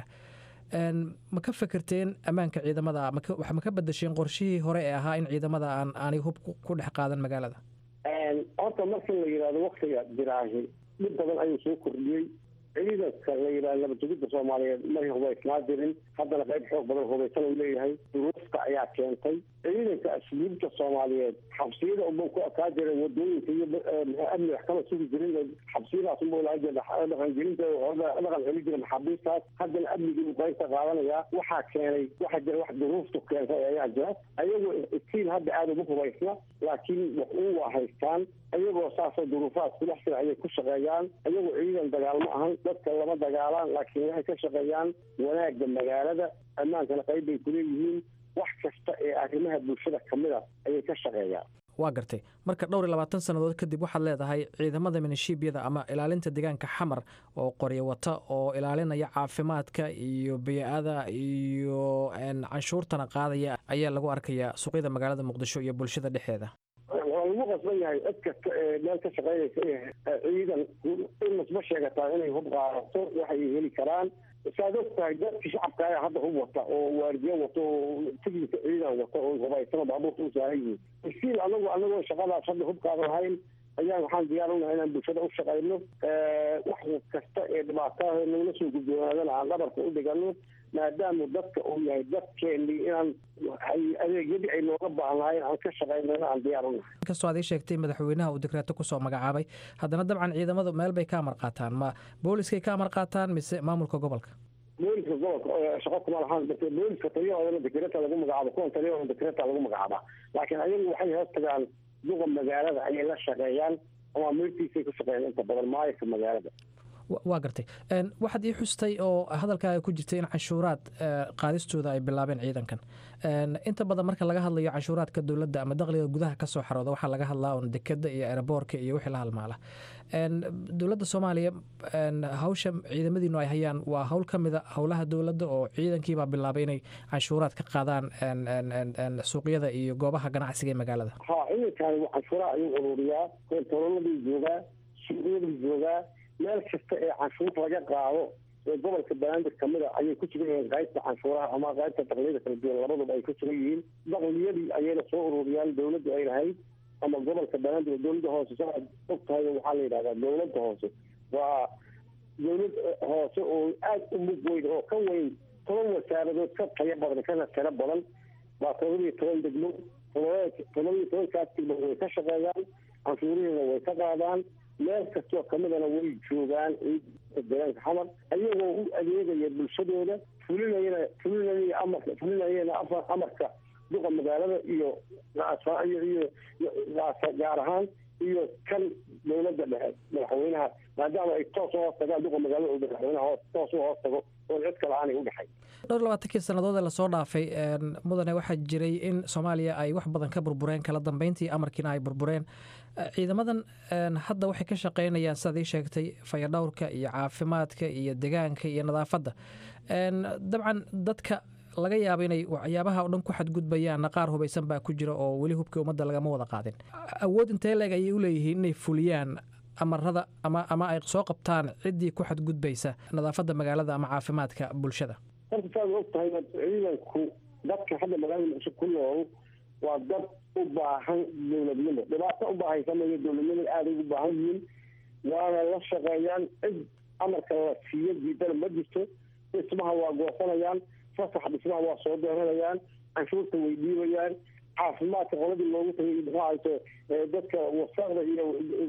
ma ka fekerteen ammaanka ciidamada wax ma ka badasheen qorshihii hore ee ahaa in ciidamada aan aanay hub ku dhex qaadan magaalada horta marka la yidhahdo waktiga jiraahi dhib badan ayuu soo kordhiyey ciidanka la yidhahdo nabadjugidda soomaaliyeed may hubaysnaa jirin haddana qayb xoog badan hubaysan uu leeyahay duruufta ayaa keentay ciidanka asluubta soomaaliyeed xabsiyada unba ku akaa jira wadooyinka iyo amni wax kama sugi jirin xabsiyadaas unba laga jira dhaqangelinta dhaqan celi jira maxaabiistaas haddana amnigii uu qaybta qaadanaya waxaa keenay waxaa jira wax duruuftu keentay ayaa jira ayagoo istiil hadda aada uma hubaysna laakiin wax uu waa haystaan ayagoo saasoo duruufahaas kudhex jira ayay ku shaqeeyaan ayagoo ciidan dagaalmo ahan dadka lama dagaalaan laakiin waxay ka shaqeeyaan wanaagga magaalada ammaankana qayb bay kuleeyihiin wax kasta ee arrimaha bulshada kamid a ayay ka shaqeeyaan waa gartay marka dhowr iyo labaatan sannadood kadib waxaad leedahay ciidamada minishiibyada ama ilaalinta deegaanka xamar oo qoryo wata oo ilaalinaya caafimaadka iyo biyo-ada iyo canshuurtana qaadaya ayaa lagu arkayaa suuqyada magaalada muqdisho iyo bulshada dhexeeda waa lagu qasban yahay cid kasta ee meel ka shaqeynaysa ciidan in masba sheegataa inay hub qaadato waxay heli karaan saad og tahay dadkii shacabka ayaa hadda hub wata oo waardiyo wato oo tignika ciidan wata oo hubaysano baabuurta u saaran yihiin isiil anagu anagoo shaqadaas hadda hub qaadan lahayn ayaan waxaan diyaar unahay inaan bulshada u shaqayno wax kasta ee dhibaataha nagala soo gudboonaadana aan dhabarka u dhigano maadaama dadka uu yahay dadkeenii inaan adeegyadii ay nooga baahnaayen aan ka shaqaynana aan diyaar unahay inkastoo aad ii sheegtay madaxweynaha uu dekreeto kusoo magacaabay haddana dabcan ciidamadu meel bay ka amar qaataan ma booliskay ka amar qaataan mise maamulka gobolka booliska gobolka shaqo kuma lahaan balse booliska taliyahoodana dekreta lagu magacaabo kuwan taliyahoodana dekreta lagu magacaabaa laakiin ayagu waxay hoos tagaan duqa magaalada ayay la shaqeeyaan ama mirtiisay ku shaqeeyaan inta badan maayirka magaalada waa gartay waxaad ii xustay oo hadalkaaga ku jirtay in canshuuraad qaadistooda ay bilaabeen ciidankan inta badan marka laga hadlayo canshuuraadka dowladda ama dakhliga gudaha kasoo xarooda waxaa laga hadlaa un dekeda iyo aeroboorka iyo wixii la halmaala dowladda soomaaliya hawsha ciidamadiinu ay hayaan waa hawl ka mida howlaha dowladda oo ciidankiibaa bilaabay inay canshuuraad ka qaadaan suuqyada iyo goobaha ganacsiga ee magaalada ha ciidankaani canshuuraha ayuu ururiyaa kontaroladuu joogaa suuqyaduu joogaa meel kasta ee canshuurta laga qaado ee gobolka banaadir kamida ayay ku sugan yihiin qaybta canshuuraha ama qaybta dakliyada kala duwan labaduba ay ku sugan yihiin dakliyadii ayayna soo ururiyaan dowladdu ay lahayd ama gobolka banaadir dowladda hoose saaad og tahay waxaa la yidhahdaa dowladda hoose waa dowlad hoose oo aada u mug weyn oo ka weyn toban wasaaradood ka tayo badan kana tiro badan waa toddobiyo toban degmo toddobiyo tobankaas degmo way ka shaqeeyaan canshuurihiina way ka qaadaan meel kastoo kamidana way joogaan deegaanka xamar ayagoo u adeegaya bulshadooda fulinayana fulinaya amarka fulinayana amarka duqa magaalada iyo iyo gaar ahaan iyo kan dowladda dhexe madaxweynaha maadaama ay toos u hoos tagaan duqa magaalada oo madaxweynaha toos u hoos tago oo cid kale aanay u dhexay dhowr labaatankii sannadood ee lasoo dhaafay mudane waxaa jiray in soomaaliya ay wax badan ka burbureen kala dambeyntii amarkiina ay burbureen ciidamadan hadda waxay ka shaqeynayaan sidaad ii sheegtay fayadhowrka iyo caafimaadka iyo degaanka iyo nadaafadda dabcan dadka laga yaaba inay waxyaabaha o dhan ku xadgudbayaanna qaar hubaysan baa ku jira oo weli hubkii ummadda lagama wada qaadin awood intee leeg ayay u leeyihiin inay fuliyaan amarada ama ama ay soo qabtaan ciddii ku xadgudbaysa nadaafadda magaalada ama caafimaadka bulshada horta saad og tahay ciidanku dadka hadda magaalada muqdisho ku nool waa dad u baahan dowladnimo dhibaato u baahaysamaya dowladnimo aaday ugu baahan yihiin waana la shaqeeyaan cid amarka la siiyo diidana ma jirto dhismaha waa goosanayaan fasax dhismaha waa soo dooranayaan canshuurta way dhiibayaan caafimaadka qoladii loogu tagay muxuahayto dadka wasaqda iyo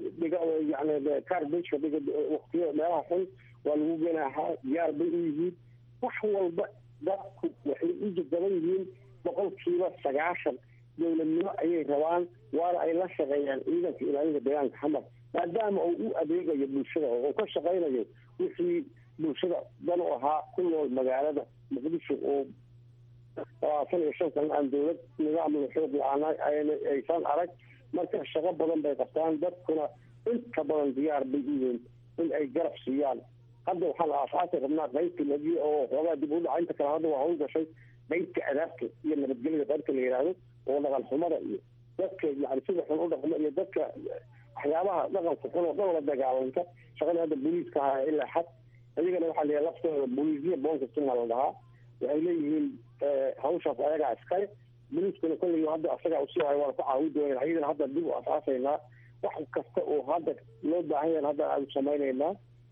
yani carbageka waqtiyo meelaha xun waa lagu geenahaa diyaar bay u yihiin wax walba dadku waxay u jadaban yihiin boqolkiiba sagaashan dowladnimo ayay rabaan waana ay la shaqeeyaan ciidanka ilaalinta deegaanka xamar maadaama uu u adeegayo bulshada oo ka shaqaynayo wixii bulshada dan u ahaa ku nool magaalada muqdisho oo labaatan iyo shan sana aan dowlad nidaamla xoog la-aan aysan arag marka shaqo badan bay qabtaan dadkuna inta badan diyaar bay u yihiin in ay garab siiyaan hadda waxaan aasaasi rabnaa qaybta nadiy oo xoogaa dib u dhaca inta kale hadda waa hawl gashay qaybta adaabta iyo nabadgelyada qaybta la yidhaahdo oo dhaqan xumada iyo dadka yani sida xun u dhaqmo iyo dadka waxyaabaha dhaqanka xun oo dhan la dagaalanta shaqada hadda booliiska ahaa ilaa xad iyagana waxaa la yidhaha laftooda booliisya bonkastunaa la dhahaa waxay leeyihiin hawshaas ayagaa iskale booliiskuna kolley hadda asagaa usii hayo waa ku caawi dooneen ayadana hadda dib u asaasaynaa wax kasta oo hadda loo baahan yahan hadda aanu samaynaynaa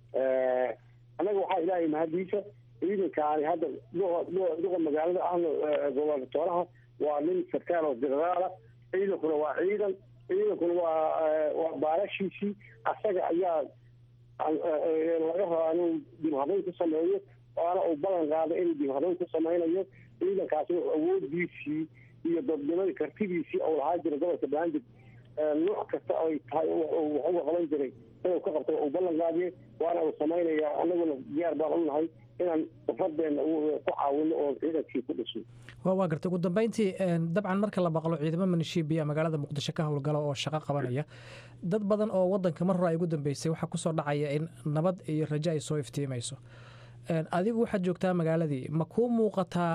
annaga waxaa ilaahay mahadiisa ciidankaani hadda duqa magaalada ahna gobernatooraha waa nin sarkaal oo generaala ciidankuna waa ciidan ciidankuna waa waa baalashiisii asaga ayaa laga rabaa inuu dib habayn ku sameeyo waana uu ballan qaaday inuu dib habayn ku samaynayo ciidankaasi awoodiisii iyo dadnimadii kartidiisii ou lahaa jira gobolka banaadir nooc kasta ay tahay waxuga qaban jiray inuu ka qabto uu ballan qaadiye waana uu samaynaya anaguna diyaar baan u nahay inaan ufadeena ku caawino oo ciidankii ku dhisno waa gartay ugu dambeyntii dabcan marka la maqlo ciidamo manishiibiya magaalada muqdisho ka howlgala oo shaqo qabanaya dad badan oo wadanka mar hore ay ugu dambeysay waxaa kusoo dhacaya in nabad iyo rajo ay soo iftiimayso adigu waxaad joogtaa magaaladii ma kuu muuqataa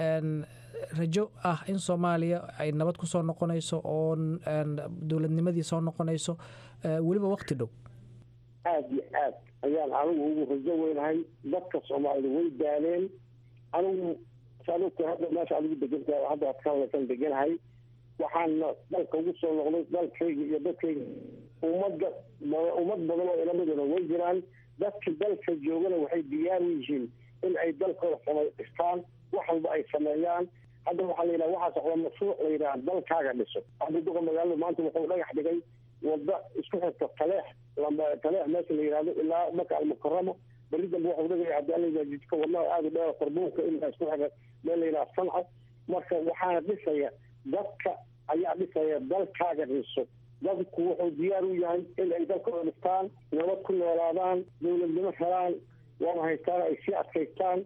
rajo ah in soomaaliya ay nabad ku soo noqonayso oo dowladnimadii soo noqonayso weliba waqti dhow aada iyo aad ayaan anigu ugu rajo weynahay dadka soomaalida way daaleen anigu saadogta hadda meesha adigu deganta hadda ad ka hadlaysan deganahay waxaana dalka ugu soo noqday dalkayga iyo dadkayga ummadda ummad badan oo ilamiduna way jiraan dadka dalka joogana waxay diyaar u yihiin in ay dalkooda samay dhistaan wax walba ay sameeyaan hadda waxaa la yidhaha waxaa socda mashruuc la yidhaha dalkaaga dhiso hadda duqa magaalada maanta wuxuu dhagax dhigay wada isku xirta taleex taleex meesha la yidhahdo ilaa maka almukaramo berri dambe waxuu dhigaya haddii alla jidka wadnaha aada u dheer qarbuunka ilaa isku xiga meel la yidhaha sanca marka waxaana dhisaya dadka ayaa dhisaya dalkaaga dhiso dadku wuxuu diyaar u yahay in ay dalkooda dhistaan nabad ku noolaadaan dowladnimo helaan waana haystaan ay sii adkaystaan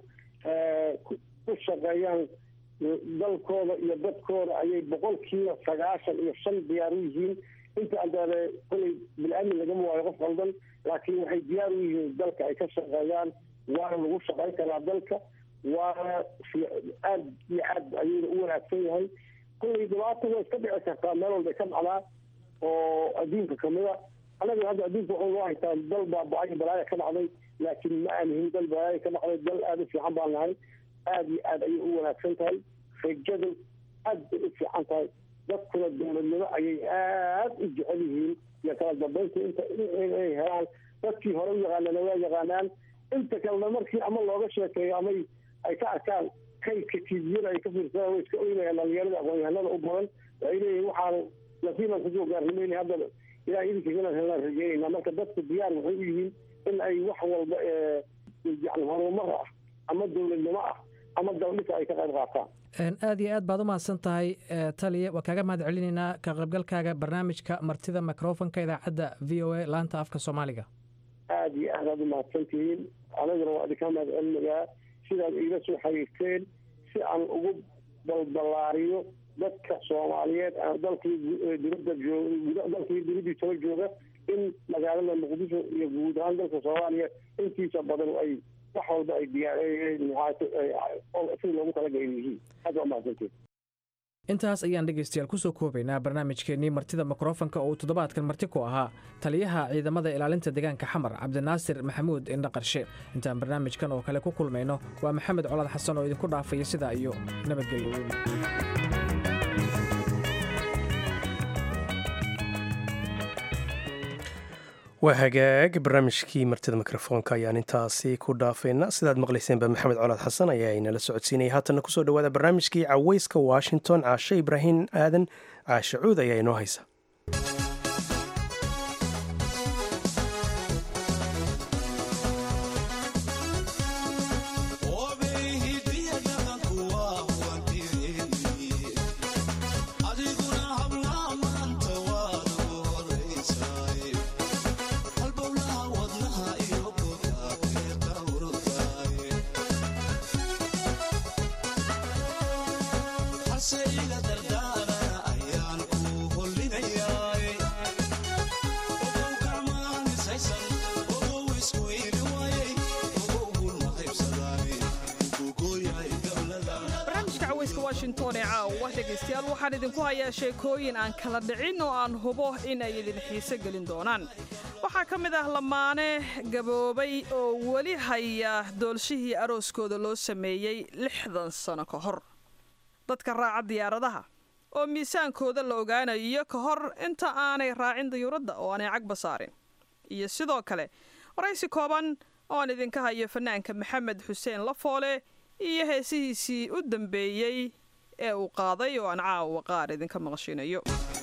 ku shaqeeyaan dalkooda iyo dadkooda ayay boqolkiiba sagaashan iyo shan diyaar u yihiin inta andaale kolay bil-aamin lagama waayo qof qaldan laakiin waxay diyaar u yihiin dalka ay ka shaqeeyaan waana lagu shaqayn karaa dalka waana aad iyo aad ayuuna u wanaagsan yahay kollay dhibaata waa iska dhici kartaa meel walbay ka dhacdaa oo adduunka kamida annaga hadda adduunka waxuu noo haytaa dal baaba-ay balaaya ka dhacday laakiin ma aanihin dal balaaya ka dhacday dal aada u fiican baan nahay aada iyo aad ayay u wanaagsan tahay rajadu aad bay u fiican tahay dadkuna dowladnimo ayay aad u jecel yihiin iyo kala dambeynta inta inay helaan dadkii hore u yaqaanana waa yaqaanaan inta kalena markii ama looga sheekeeyo ama ay ka arkaan kaydka tiibiyada ay ka fiirsadaan way iska oynayaan dhalinyarada aqoon-yahanada u badan waxay leeyihin waxaanu nasiibaan kusoo gaarnimayna hadda ilaah idinka inaan helaan rajeynayna marka dadku diyaar waxay u yihiin in ay wax walba yani horumar ah ama dowladnimo ah ama daldhisa ay ka qayb qaataan aad iyo aad baad u mahadsan tahay taliya waa kaaga mahad celinaynaa ka qaybgalkaaga barnaamijka martida microfonka idaacadda v o a laanta afka soomaaliga aada iyo aad aad u mahadsantihiin anaguna waa idinka mahad celinayaa sidaad iila soo xiriirteen si aan ugu balballaariyo dadka soomaaliyeed dalkii dibadda joog dalkii dibadii toba jooga in magaalada muqdisho iyo guud ahaan dalka soomaaliya intiisa badan ay wax walba ay diyaarsi loogu talagalay yihiin aad waa mahadsantiin intaas ayaan dhegaystayaal kusoo koobaynaa barnaamijkeennii martida mikrofonka oo uu toddobaadkan marti ku ahaa taliyaha ciidamada ilaalinta deegaanka xamar cabdinaasir maxamuud indha qarshe intaan barnaamijkan oo kale ku kulmayno waa maxamed colaad xasan oo idinku dhaafaya sidaa iyo nabadgelyo waa hagaag barnaamijkii martida mikrofoonka ayaan intaasi ku dhaafaynaa sidaad maqlayseenba maxamed colaad xasan ayaa inala socodsiinaya haatanna kusoo dhawaada barnaamijkii caweyska washington caashe ibraahim aadan caashe cuud ayaa inoo haysa dhegaystayaal waxaan idinku hayaa sheekooyin aan kala dhicin oo aan hubo inay idin xiise gelin doonaan waxaa ka mid ah lamaane gaboobay oo weli haya doolshihii arooskooda loo sameeyey lixdan sano ka hor dadka raaca diyaaradaha oo miisaankooda la ogaanayo ka hor inta aanay raacin dayuuradda oo aanay cagba saarin iyo sidoo kale waraysi kooban oo aan idinka hayo fanaanka maxamed xuseen lafoole iyo heesihiisii u dambeeyey ee uu qaaday oo aan caawa qaar idinka maqashinayo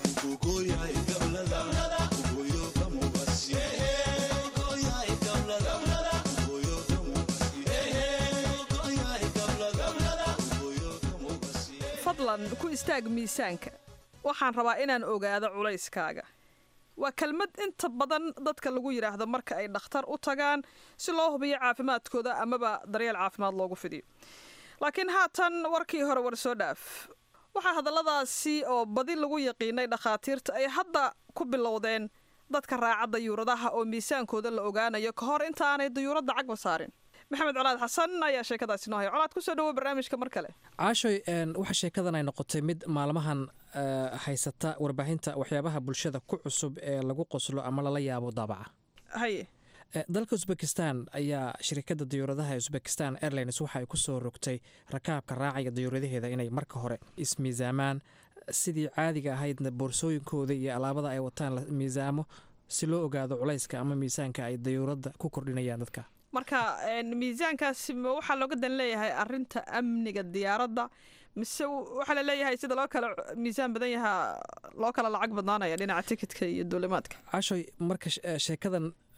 fadlan ku istaag miisaanka waxaan rabaa inaan ogaado culayskaaga waa kelmad inta badan dadka lagu yidhaahdo marka ay dhakhtar u tagaan si loo hubiyo caafimaadkooda amaba daryeel caafimaad loogu fidiyo laakiin haatan warkii hore war soo dhaaf waxaa hadalladaasi oo badi lagu yaqiinay dhakhaatiirta ay hadda ku bilowdeen dadka raaca dayuuradaha oo miisaankooda la ogaanayo ka hor inta aanay dayuuradda cagba saarin maxamed colaad xasan ayaa sheekadaasi noo haya colaad kusoo dhawo barnaamijka mar kale caashoy waxa sheekadan ay noqotay mid maalmahan haysata warbaahinta waxyaabaha bulshada ku cusub ee lagu qoslo ama lala yaabo daabaca haye dalka usbekistan ayaa shirkadda dayuuradaha usbekistan airlines waxa ay ku soo rogtay rakaabka raacaya dayuuradaheeda inay marka hore ismiisaamaan sidii caadiga ahaydna boorsooyinkooda iyo alaabada ay wataan la miisaamo si loo ogaado culayska ama miisaanka ay dayuuradda ku kordhinayaan dadka marka miisaankaasi ma waxaa looga dan leeyahay arinta amniga diyaaradda mise waxaa la leeyahay sida loo kala miisaan badan yahaa loo kala lacag badnaanaya dhinaca tikitka iyo duulimaadka cashoy marka sheekadan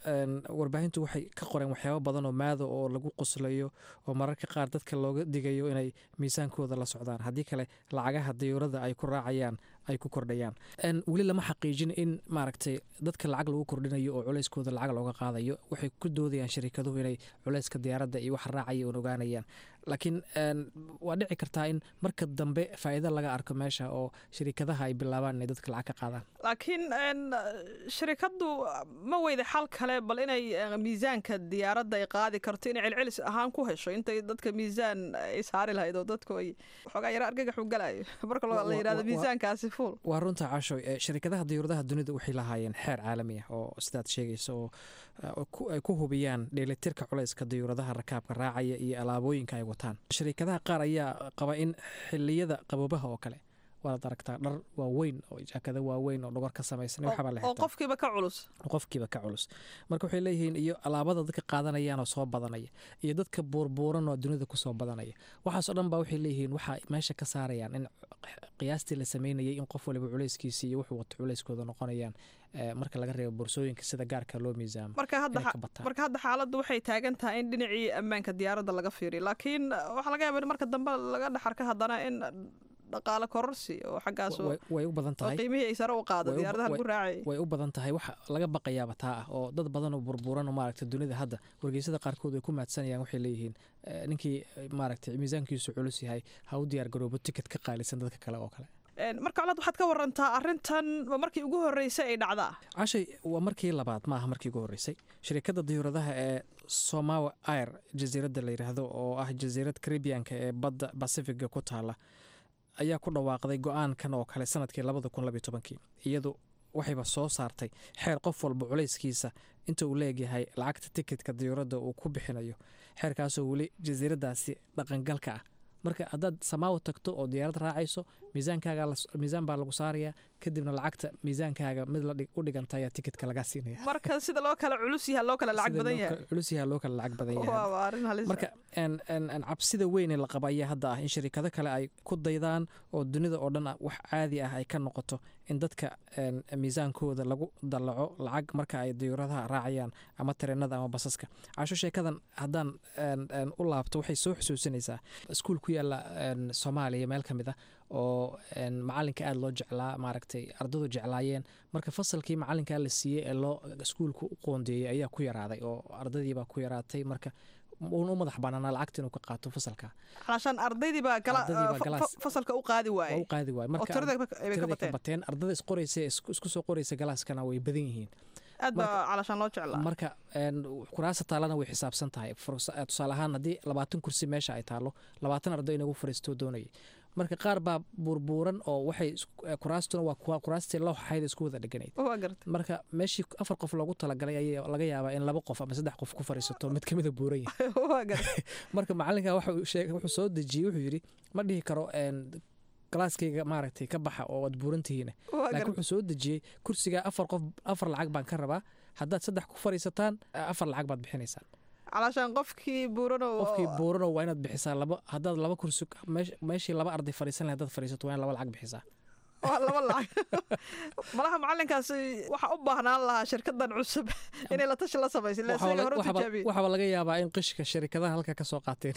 warbaahintu waxay ka qoreen waxyaabo badan oo maado oo lagu qoslayo oo mararka qaar dadka looga digayo inay miisaankooda la socdaan haddii kale lacagaha dayuurada ay ku raacayaan ay ku kordhayaan weli lama xaqiijin in maaragtay dadka lacag lagu kordhinayo oo culeyskooda lacag looga qaadayo waxay ku doodayaan shirikaduhu inay culeyska diyaaradda iyo waxa raacaya un ogaanayaan laakiin waa dhici kartaa in marka dambe faa'iido laga arko meesha oo shirikadaha ay bilaabaan inay dadka lacag ka qaadaan laakiin shirikaddu ma weyda xal kale bal inay miisaanka diyaaradda ay qaadi karto inay celcelis ahaan ku hesho intay dadka miisaan ay saari lahayd oo dadku ay waxoogaa yaro argagaxu galayo marka la yidhahdo miisaankaasi fuul waa runta casho shirikadaha diyuuradaha dunida waxay lahaayeen xeer caalami ah oo sidaad sheegaysa oo ay ku hubiyaan dheelitirka culeyska diyuuradaha rakaabka raacaya iyo alaabooyinka ay wataan shirikadaha qaar ayaa qaba in xiliyada qaboobaha oo kale waad aragtaa dhar waaweyn oo jaakada waaweyn oo dhogor ka samaysan waxbaa la oo qofkiiba ka culus qofkiiba ka culus marka waxay leeyihiin iyo alaabada dadka qaadanayaan oo soo badanaya iyo dadka buurbuuran oo dunida kusoo badanaya waxaasoo dhan baa waxay leeyihiin waxaa meesha ka saarayaan in qiyaastii la sameynayay in qof waliba culeyskiisi iyo wuxuu wato culeyskooda noqonayaan marka laga reebo boorsooyinka sida gaarka loo miisaamo marka hadda xaaladdu waxay taagan tahay in dhinacii ammaanka diyaaradda laga fiiriyo laakiin waxaa laga yaaba in marka dambe laga dhexarka haddana in dhaqaale kororsi oo xaggaas way u badan tahay qiimihii ay sare u qaado diyaaradaha lagu raacay way u badan tahay waxa laga baqayaaba taa ah oo dad badan oo burburan oo maaragta dunida hadda wargeysada qaarkood way ku maadsanayaan waxay leeyihiin ninkii maaragtay miisaankiisu culus yahay ha u diyaar garoobo ticket ka qaalisan dadka kale oo kale marka colaad waxaad ka warantaa arrintan waa markii ugu horreysay ay dhacdaa cashay waa markii labaad ma aha markii ugu horreysay shirikadda diyuuradaha ee somawa air jasiiradda la yidhaahdo oo ah jasiirad caribianka ee badda bacifiga ku taala ayaa ku dhawaaqday go-aankan oo kale sanadkii labada kun labiyo tobankii iyadu waxayba soo saartay xeer qof walba culayskiisa inta uu leegyahay lacagta tikitka diyuuradda uu ku bixinayo xeerkaasoo weli jasiiradaasi dhaqangalka ah marka haddaad samaawo tagto oo diyaarad raacayso miisaankaaga miisaan baa lagu saarayaa kadibna lacagta miisaankaaga mid u dhiganta ayaa tikitka lagaa siinaya marka sida loo kala culus yaha loo kala lacag badan yahay culus yaha loo kala lacag badan yahay marka cabsida weyn ee la qaba ayaa hadda ah in shirikado kale ay ku daydaan oo dunida oo dhan wax caadi ah ay ka noqoto in dadka miisaankooda lagu dallaco lacag marka ay diyuuradaha raacayaan ama tareenada ama basaska casho sheekadan haddaan u laabto waxay soo xusuusinaysaa iskuul ku yaala soomaaliya meel ka mid ah oo macalinka aada loo jeclaa maaragtay ardadu jeclaayeen marka fasalkii macalinkaa la siiyey ee loo iskuulka u qoondeeyey ayaa ku yaraaday oo ardadiibaa ku yaraatay marka uuna u madax banaanaa lacagta inuu ka qaato fasalka calashaan ardaydiibaa fasalka u qaadi waaye u qaadi waaye marka tirada ka bateen ardada isqoraysa isku soo qoraysa galaaskana way badan yihiin aad baa calashaan loo jeclaa marka kuraasa taalana way xisaabsan tahay tusaale ahaan haddii labaatan kursi meesha ay taalo labaatan arday inagu fariisto doonayay marka qaar baa buurbuuran oo waxay kuraastuna waa kuraastii loo xayd isku wada dheganayd marka meeshii afar qof loogu talagalay ayaa laga yaabaa in laba qof ama saddex qof ku fariisato mid kamida buuran yahay marka macalinka wuxuu soo dejiyey wuxuu yidhi ma dhihi karo galaaskayga maaragtay ka baxa oo waad buurantihiin laakiin wuxuu soo dejiyey kursiga afar qof afar lacag baan ka rabaa haddaad saddex ku fariisataan afar lacag baad bixinaysaan calashaan qofkii buurano qofkii buurano waa inaad bixisaa laba haddaad laba kursi meeshii laba arday fariisan lahay haddaad fariisato waa in laba lacag bixisaa waa laba lacag malaha macalinkaasi waxaa u baahnaan lahaa shirkadan cusub inay la tashi la samaysa waxaaba laga yaabaa in qishka shirikadaha halka ka soo qaateen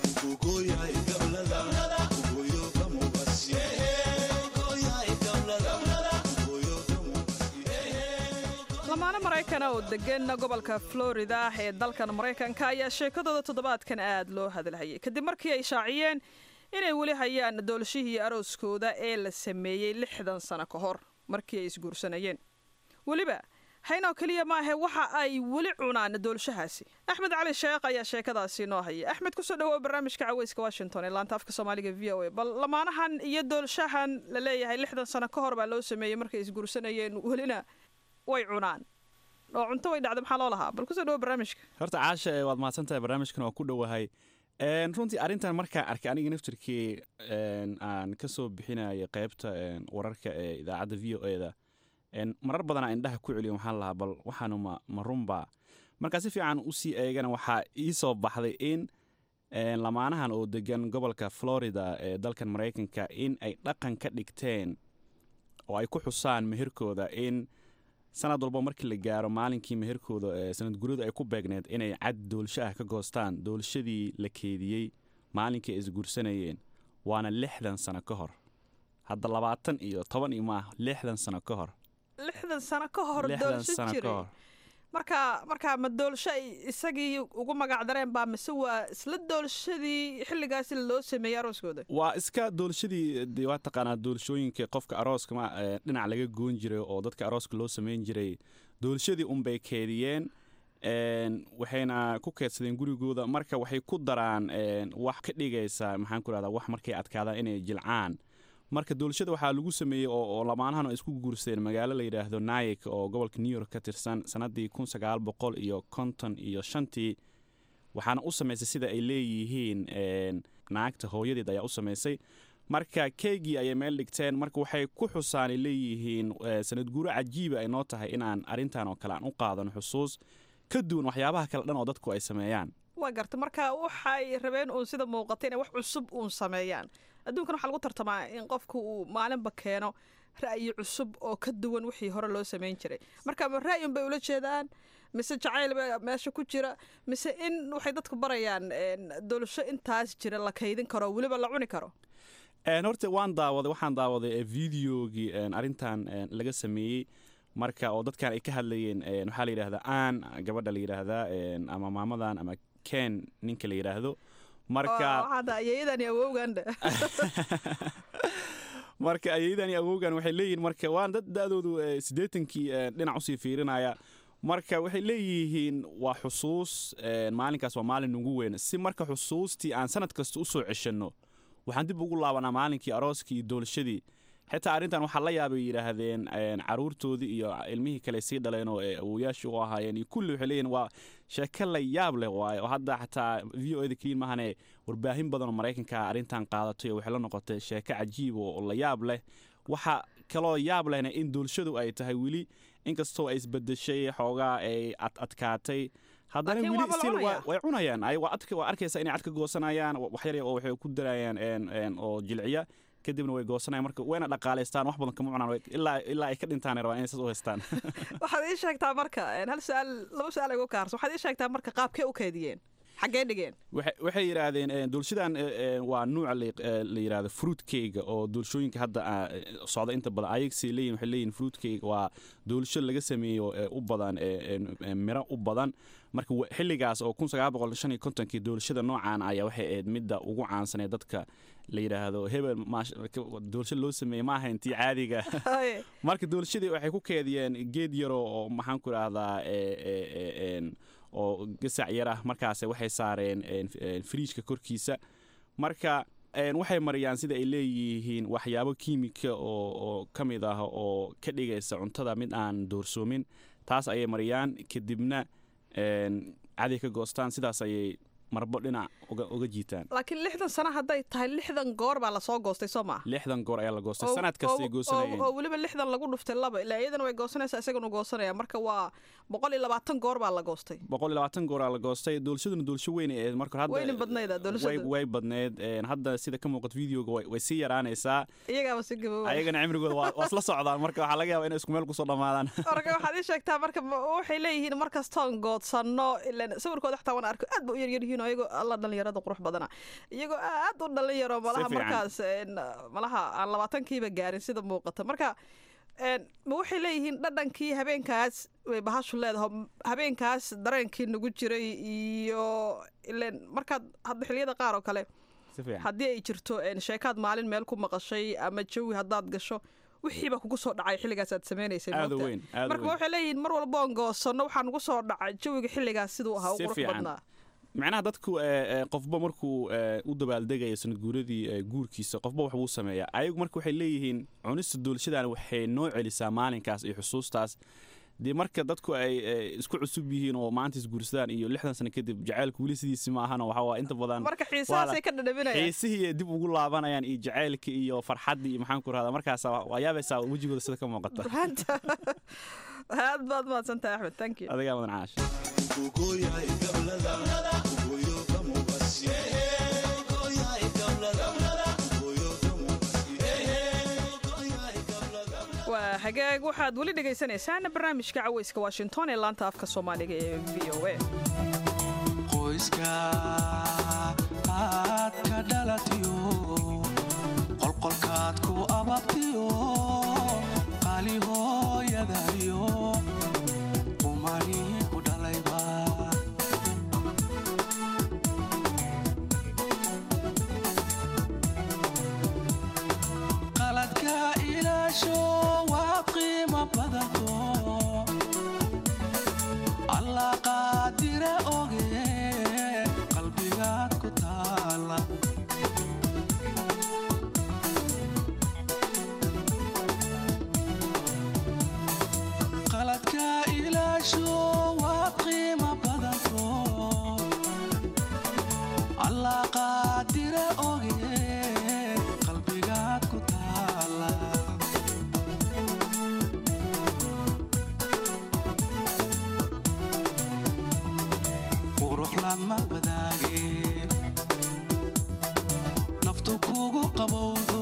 lamaane maraykana oo degan gobolka florida ee dalkan maraykanka ayaa sheekadooda toddobaadkan aad loo hadalhayay kadib markii ay shaaciyeen inay weli hayaan doolshihii arooskooda ee la sameeyey lixdan sano ka hor markii ay isguursanayeen weliba haynoo keliya maahe waxa ay weli cunaan doolshahaasi axmed cali sheekh ayaa sheekadaasi noo haya axmed kusoo dhawow barnaamijka caweyska washington ee laanta afka soomaaliga v o a bal lamaanahan iyo doolshahan la leeyahay lixdan sano ka hor baa loo sameeyey markay isguursanayeen welina way cunaan oo cunto way dhacda maxaa loo lahaa bal kusoo dhawo barnaamijka horta caasha waad mahadsan tahay barnaamijkan waa ku dhowahay runtii arrintan markaan arkay aniga naftirkii aan ka soo bixinayay qaybta wararka ee idaacadda v o eda marar badanaa indhaha ku celiyo waxaan lahaa bal waxaanu ma ma runba markaa si fiican usii eegana waxaa ii soo baxday in lamaanahan oo degan gobolka florida ee dalkan maraykanka in ay dhaqan ka dhigteen oo ay ku xusaan meherkooda in sanad walba markii la gaaro maalinkii meherkooda sanad guradu ay ku beegneed inay cad doolsho ah ka goostaan doolshadii la keediyey maalinkii ay isguursanayeen waana lixdan sano ka hor hadda labaatan iyo toban iyo maah lixdan sano ka hor lixdan sano ka hor lixdan doolsho sano ka jiray hor marka marka ma doolsho ay isagii ugu magac dareen baa mise waa isla doolshadii xilligaasi loo sameeyey arooskooda waa iska doolshadii dee waa taqaanaa doolshooyinka qofka arooska ma eh, dhinac laga goon jiray oo dadka arooska loo samayn jiray doolshadii unbay keediyeen een, waxayna ku keedsadeen gurigooda marka waxay ku daraan een, wax ka dhigaysa maxaan ku rahdaa wax markay adkaadaan inay jilcaan marka doolshada waxaa lagu sameeyey oo oo lamaanahan ay isku guursadeen magaalo la yidhaahdo nayik oo gobolka new york ka tirsan sanadii kun sagaal boqol iyo konton iyo shantii waxaana u samaysay sida ay leeyihiin een, naagta hooyadeed ayaa u samaysay marka keygii ayay meel dhigteen marka waxay ku xusaanay leeyihiin eh, sanad guuro cajiiba ay noo tahay inaan arrintan oo kale aan u qaadano xusuus ka duwan waxyaabaha kale dhan oo dadku ay sameeyaan waa garta marka waxay rabeen uun sida muuqata inay wax cusub uun sameeyaan adduunkan waxaa lagu tartamaa in qofku uu maalinba keeno ra'yi cusub oo ka duwan wixii hore loo samayn jiray marka ma ra'yun bay ula jeedaan mise jacayl baa meesha ku jira mise in waxay dadku barayaan een, doolsho intaas jira la kaydin karo weliba la cuni karo Een, horta waan daawaday waxaan daawaday eh, videogii een, arrintan een, laga sameeyey marka oo dadkan ay ka hadlayeen een, waxaa la yidhaahdaa aan gabadha la yidhaahdaa een, ama maamadan ama ken ninka la yidhaahdo marka waxaada ayeeyadan iyo awowganda marka ayadan iyo awowgan waxay leeyihiin marka waan dad da-doodu eh, siddeetankii eh, dhinac usii fiirinaya marka waxay leeyihiin waa xusuus eh, maalinkaas waa maalin ugu weyn si marka xusuustii aan sanad kasta u soo ceshanno waxaan dib ugu laabanaa maalinkii arooskii iyo doolshadii xitaa arrintan waxaa la yaabay yidhaahdeen een, caruurtoodii iyo ilmihii kale sii dhaleen oo eh, awowayaashii u ahaayeen iyo kulli waxay leeyihin waa sheeko la yaab leh waaye oo hadda xataa v o eda keliin mahane warbaahin badan oo maraykanka arrintan qaadatay oo waxay la noqotay sheeko cajiib oo oo la yaab leh waxa kaloo yaab lehna in doolshadu ay tahay weli inkastoo ay isbedeshay xoogaa ay ad adkaatay haddana Laakiin weli waaba la still waa- cunayaa. way cunayaan ay waa adka- waa arkaysa inay cad ka goosanayaan wa- wax yar oo waxay ku darayaan een- een oo jilciya kadibna way goosanayaan marka wayna dhaqaalaystaan wax badan kama cunaan way- ilaa ilaa ay ka dhintaan ay rabaan inay saas u haystaan waxaad ii sheegtaa marka een, hal su-aal laba su-aal igu kaarso waxaad ii sheegtaa marka qaabkee u kaydiyeen xaggee dhigeen waxay waxay yidhaahdeen eh, doolshadan eh, eh, waa nuuca la eh, la yidhaahdo fruit cake oo doolshooyinka hadda ah, eh, socda inta badan ayagsay leeyihin waxay leeyihin fruit cake waa doolsho laga sameeyo eh, u badan eh, eh, eh, miro u badan marka wa- xilligaas oo kun sagaal boqol shan iyo kontonkii doolshada noocan ayaa waxay ahayd midda ugu caansan ee dadka la yidhaahdo hebel maash- doolsho loo sameeyey ma ahayn tii caadiga Haye. marka doolshadii waxay ku keediyeen geed yaro oo maxaan ku idhaahdaa eh, eh, eh, een, oo gasac yar ah markaas waxay saareen een, een, firiijka korkiisa marka een, waxay mariyaan sida ay leeyihiin waxyaabo kiimika oo oo ka mid ah oo ka dhigaysa cuntada mid aan doorsoomin taas ayay mariyaan kadibna een, caday ka goostaan sidaas ayay marbo dhinac uga uga jiitaan laakiin lixdan sano hadday tahay lixdan goor baa lasoo goostay soo maa lixdan goor ayaa la goostay oo- sanad kastay oo- goosanayeen oo oo weliba lixdan lagu dhuftay laba ilaa iyadana way goosanaysaa isagana goosanaya marka waa boqol iyo labaatan goor baa la goostay boqol iyo labaatan gooraa la goostay doolshaduna doolsho weyn ay ahayd marka hadda wayna badnayda way, doolashada way badneed een, hadda sida ka muuqato videoga way, way sii yaraanaysaa iyagaaba si gaboobay ayagana cimrigooda waa waa isla socdaan marka waxaa laga yaabaa inay isku meel kusoo dhammaadaan marka waxaad ii sheegtaa marka ma- waxay leeyihiin markastoon goodsanno ilan sawirkooda xataa waan arko aad ba u yaryaryihiin oo iyagoo alla dhalinyarada qurux badana iyagoo aad u dhalinyaro malaha fiican. markaas een, malaha aan labaatankiiba gaarin sida muuqata marka een, ma waxay leeyihiin dhadhankii habeenkaas way bahashu leedahay habeenkaas dareenkii nagu jiray iyo ilan markaad hadda xilliyada qaar oo kale si fiican haddii ay jirto een, sheekaad maalin meel ku maqashay ama jawi haddaad gasho wixiiba kugu soo dhacay xilligaas aad sameynaysay aad u moogtaa? weyn aad u marka weyn waxay leeyihiin mar walba oon goosanno waxaa nugu soo dhacay jawiga xilligaas siduu ahaa u Si qurux fiican. badnaa macnaha dadku eh, eh, qofba markuu eh, u dabaaldegaya sanad guuradii eh, guurkiisa qofba wax buu sameeyaa ayagu marka waxay leeyihiin cunista doolshadan waxay noo celisaa maalinkaas iyo xusuustaas dee marka dadku ay eh, isku cusub yihiin oo maanta isguursadaan iyo lixdan sano kadib jacaylku weli sidiisi ma ahana waxaa waa inta badan marka xiisahaasay ka dhadhaminayaan xiisihii dib ugu laabanayaan iyo jacaylka iyo farxaddii iyo maxaan ku rahdaa markaas waa yaabaysaa wejigooda sida ka muuqata Ruhanta. aad baad mahadsantahay axmed thank you adigaa mudan caash waa hagaag waxaad weli dhagaysanaysaan barnaamijka caweyska washington ee laanta afka soomaaliga ee v o a qoyska aad ka dhalatiyo qolqolkaad ku ababtiyo qaali hooyadayo umani ku dhalayba qaladka ilaasho waa qiimo badanto alla qaadire oge qalbigaad ku taala qaladka ilaasho waa qiimo badanto alla qaadire oge qalbigaad ku taala qurux lama wadaage naftu kugu qabowdo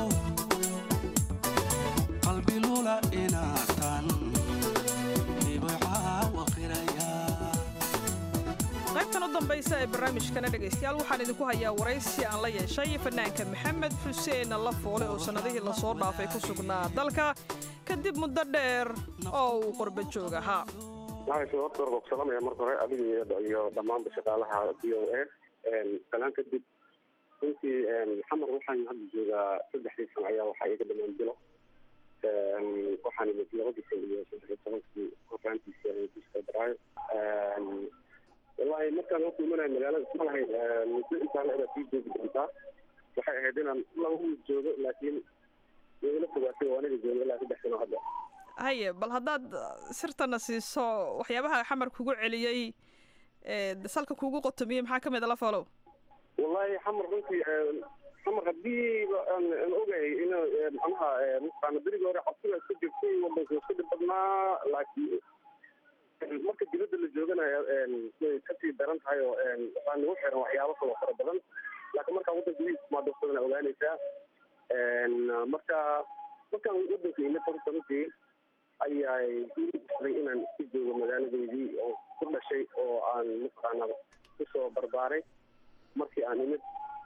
qalbi lula inaatan dhibicaa qiraya qaybtan u dambaysa ee barnaamijkana dhegaystayaal waxaan idinku hayaa waraysi aan la yeeshay fanaanka maxamed xuseen lafoole oo sannadihii lasoo dhaafay ku sugnaa dalka kadib muddo dheer oo uu qurba joog ahaa waxaan horta hore ku salaamaya marka hore adiga iyo dhammaanba shaqaalaha v o a salaan kadib runtii xamar waxaan hadda joogaa saddexdii sano ayaa waxaa iga dhamaan bilo waxaan imid labadii kun iyo saddex iyo tobankii horaantiisii biska daraayo wallahi markaan horta imanayo magaalada isma lahayn muddo intaa la edaa sii joogi doontaa waxay ahayd inaan laba wiil joogo laakiin igala fogaatay oo aniga joogo ilaa saddex sano hadda haye bal haddaad sirtana siiso waxyaabaha xamar kugu celiyey ee salka kugu qotomiyey maxaa ka mid a lafoolow wallahi xamar runtii xamar haddii aan aan ogahay in macnaha mataqaana berigii hore cabsida iska jirtay wadanka iska dhib badnaa laakiin marka dibadda la jooganayo way kasii daran tahay oo waxaa nagu xiran waxyaabo kaloo fara badan laakiin markaa waddanka wiis maadafsadana ogaanaysaa marka markaan waddanka imid horta runtii ayay iiday inaan iska joogo magaaladeydii oo ku dhashay oo aan mataqaana kusoo barbaaray markii aan imid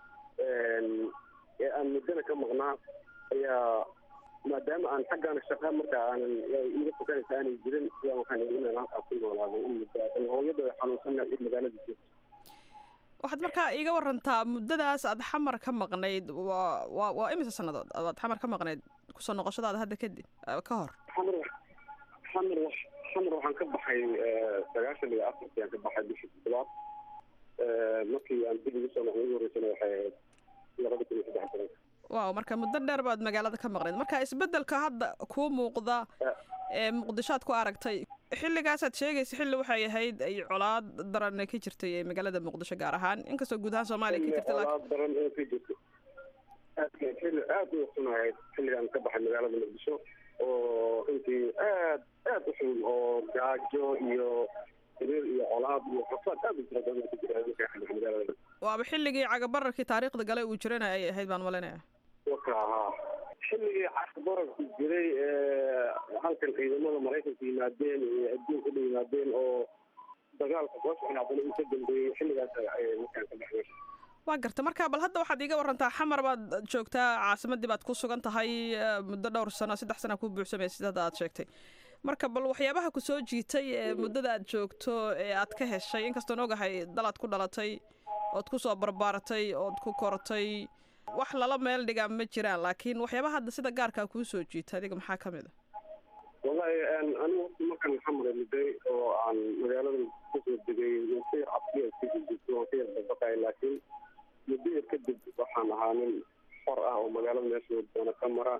ee aan muddana ka maqnaa ayaa maadaama aan xaggaana shaqa marka aanan iga fokanaysa aanay jirin ayaa waxaan ii inaan halkaa ku noolaado in muddo ah. hooyada xanuunsana in magaalada joogto waxaad markaa iiga warantaa muddadaas aad xamar ka maqnayd waa waa waa imise sannadood aad xamar ka maqnayd kusoo noqoshadaada hadda kadib eh, ka hor xamar xamar wax- xamar waxaan ka baxay sagaashan iyo afartii aan ka baxay bishii toddobaad markii aan dib ugu soo noqday ugu horreysana waxay ahayd labada kun iyo saddex tobanka waaw marka muddo dheer baad magaalada ka maqnayd marka isbeddelka hadda kuu muuqda ee muqdishoad ku aragtay xilligaasaad sheegaysa xilli waxay ahayd ay colaad daran ka jirtay ee magaalada muqdisho gaar ahaan inkastoo guud ahaan soomaaliya ka jirta laakiin olaad daran ee ka jirto aad xilli aad u xun ahayd xilligaan ka baxay magaalada muqdisho oo runtii aad aad u xun oo gaajo iyo xiriir iyo colaad iyo xasaad aad u tira badan ku jira markaa ka baxay magaalada waaba xilligii cagabararkii taariikhda gale uu jirana ay ahayd baan malinaya waka ahaa xilligii casr bararku jiray ee halkan ciidamada maraykanka yimaadeen iyo adduunka dha yimaadeen oo dagaalka soo socon haddana uu ka dambeeyey xilligaas ay markaan ka baxay meesha waa garta marka bal hadda waxaad iiga warantaa xamar baad joogtaa caasimadii baad ku sugan tahay eh, muddo dhowr sano saddex sana ku buuxsamay sidada aad sheegtay marka bal waxyaabaha ku soo jiitay ee muddada aad joogto ee aad ka heshay inkastoon ogahay dalaad ku dhalatay ood ku soo barbaaratay ood ku kortay wax lala meel dhigaa ma jiraan laakiin waxyaabaha hadda sida gaarkaa kuu soo jiita adiga maxaa ka mid a wallahi anigu horta markan xamar miday oo aan magaalada kusoo degay muddo yar cabsiya iska jirto oo ka yar dabaqay laakiin muddo yar kadib waxaan ahaa nin xor ah oo magaalada meesha doona ka mara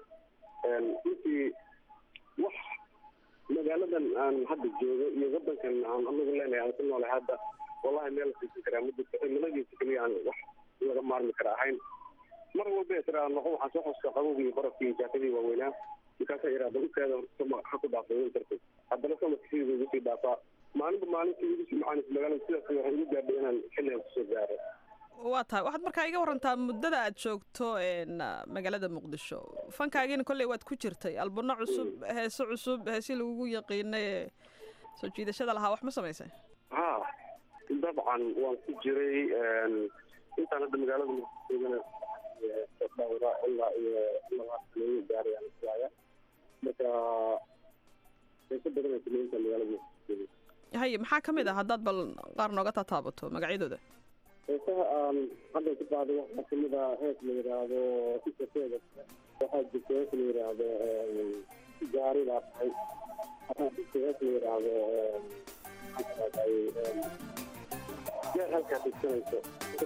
runtii wax magaaladan aan hadda joogo iyo wadankan aan anagu leenahay aan ku noolahay hadda wallahi meel siisan karaa ma jirto cimiladiisa keliya aan wax laga maarmi kara ahayn mar walba israa noqo waxaan soo xuska qabowgii iyo barafkii iyo jaakadii waaweynaa markaasaa iraada ukeeda ha ku dhaafay winterku haddana samarka sidii ugu sii dhaafaa maalinba maalintii ugu sii macaanisa magaalada sidaas waxay igu gaadhay inaan xilligan kusoo gaaro waa tahay waxaad markaa iga warantaa muddada aad joogto een, ah, magaalada muqdisho fankaagiina kolley waad ku jirtay albano cusub heese cusub heesii lagugu yaqiinay ee soo jiidashada lahaa wax ma samaysay ha dabcan waan ku jiray een, intaan hadda magaalada muqdishoogana dhowra ilaa iyo laba sanayo gaarayaan islaaya marka heeso badan ay sameyntaa magaalada muqdisho haye maxaa ka mid ah haddaad bal qaar nooga taataabato magacyadooda heesaha aan hadda ku qaaday waxaa kamid ah hees la yidhaahdo isaseeda waxaa jirta hees la yidhaahdo gaari baa tahay waxaa jirta hees la yidhaahdo maxaa tahay gaar halkaa tigsanayso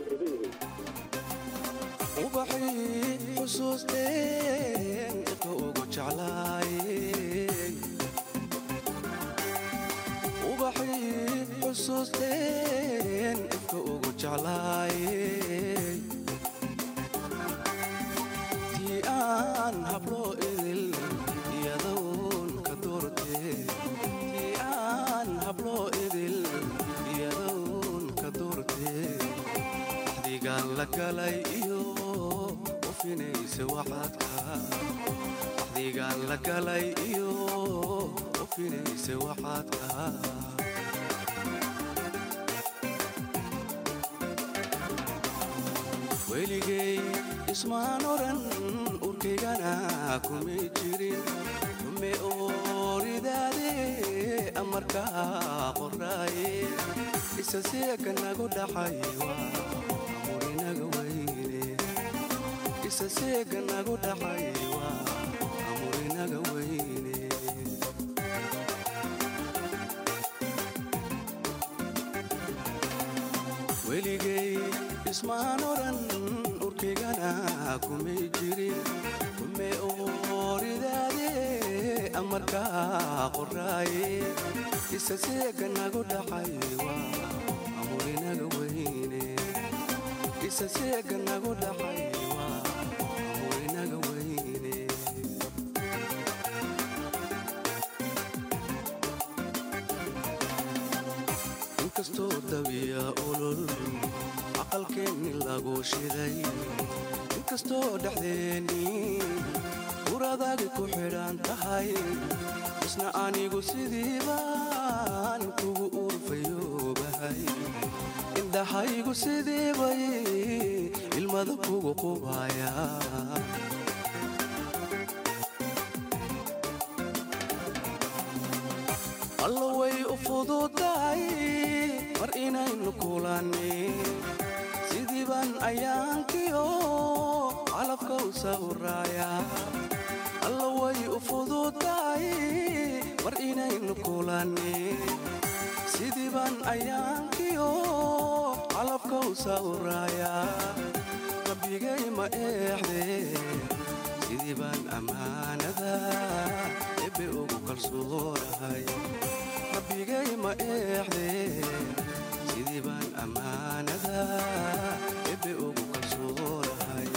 ubaxii xusuusteen dadka ugu jeclaayeen ubaxii xusuusteen dadka ugu jeclaayeen tii aan hablo idil iyadoon ka doortee tii aan hablo idil iyadoon ka doortee axdigaan la galay iyo ufinaysa waxaadka axdigaan la galay iyo ufinaysa waxaadka weligay ismaan oran urkaygana kumay jirin ume ooridaade amarkaa qoraaye isa seega nagu dhaxay waa amurinaga weyne isa seega nagu dhaxay waa amurinaga weyne weligay ismaan oran urkaygana kumay jirin ume ooridaade amarkaa qoraaye isa seega nagu dhaxay waa amurinaga weyne isa seega nagu dhaxay waa amurinaga weyne inkastoo dabiya olol aqalkeenni lagu shiday inkastoo dhexdeenni uradaagi ku xidhan tahay isna anigu sidii baan kugu urfayoobahay indhahaygu sidii bay ilmada kugu qubaya alla way u fududahay mar inaynu kulanni sidii baan ayaankiyo calabka u sawraaya alla way u fududahay mar inaynu kulanni sidii baan ayaankiyo calabka u sawraaya rabbigay ma eexde sidii baan ammaanada ebe ugu kalsoonahay rabbigay ma eexde sidii baan ammaanada ebe ugu kalsoonahay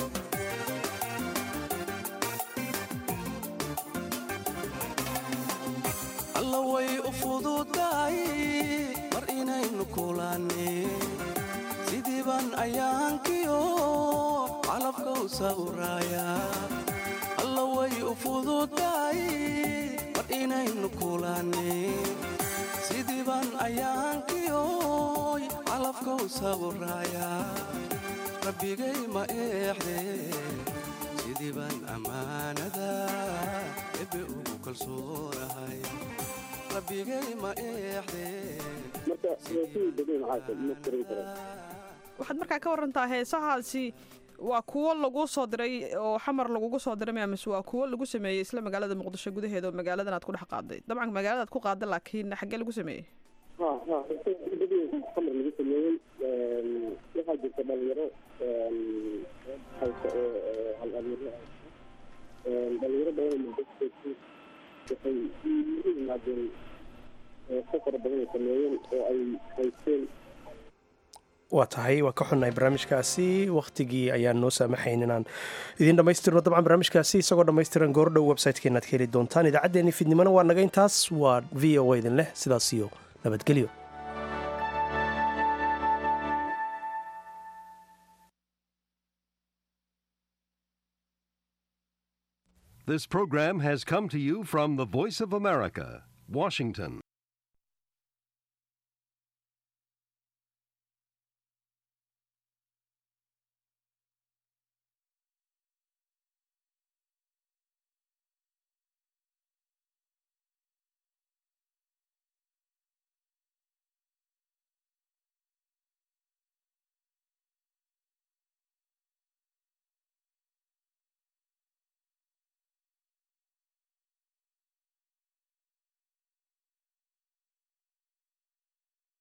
alla way u fududahay mar inaynu kulanni sidii baan ayaankiyo calabka u sawraaya alla way u fududahay mar inaynu kulanni sidii baan ayaankiyo calabka u sawraaya rabbigay ma eexde sidii baan ammaanada ebe ugu kalsoonahay rabbigay ma eexde marka heesihii badan maxaa ma korin kara waxaad markaa ka warantaa heesahaasi waa kuwo lagu soo diray oo xamar lagugu soo diray maya mise waa kuwo lagu sameeyey isla magaalada muqdisho gudaheeda oo magaaladan aad ku dhex qaaday dabcan magaaladaad ku qaaday laakiin xaggee lagu sameeyey ha ha heesihii badan xamar lagu sameeyey waxaa jirta dhalinyaro haysa oo hal abuuro dhalinyaro badan oo muqdisho waxay u yimaadeen heeso fara badan ay sameeyeen oo ay haysteen waa tahay waa ka xunnahay barnaamijkaasi wakhtigii ayaan noo saamaxayn inaan idiin dhammaystirno dabcan barnaamijkaasi isagoo dhammaystiran goordhow website-keenaad ka heli doontaan idaacaddeenii fidnimona waa naga intaas waa v o a idin leh sidaas iyo nabadgelyo This program has come to you from the Voice of America, Washington.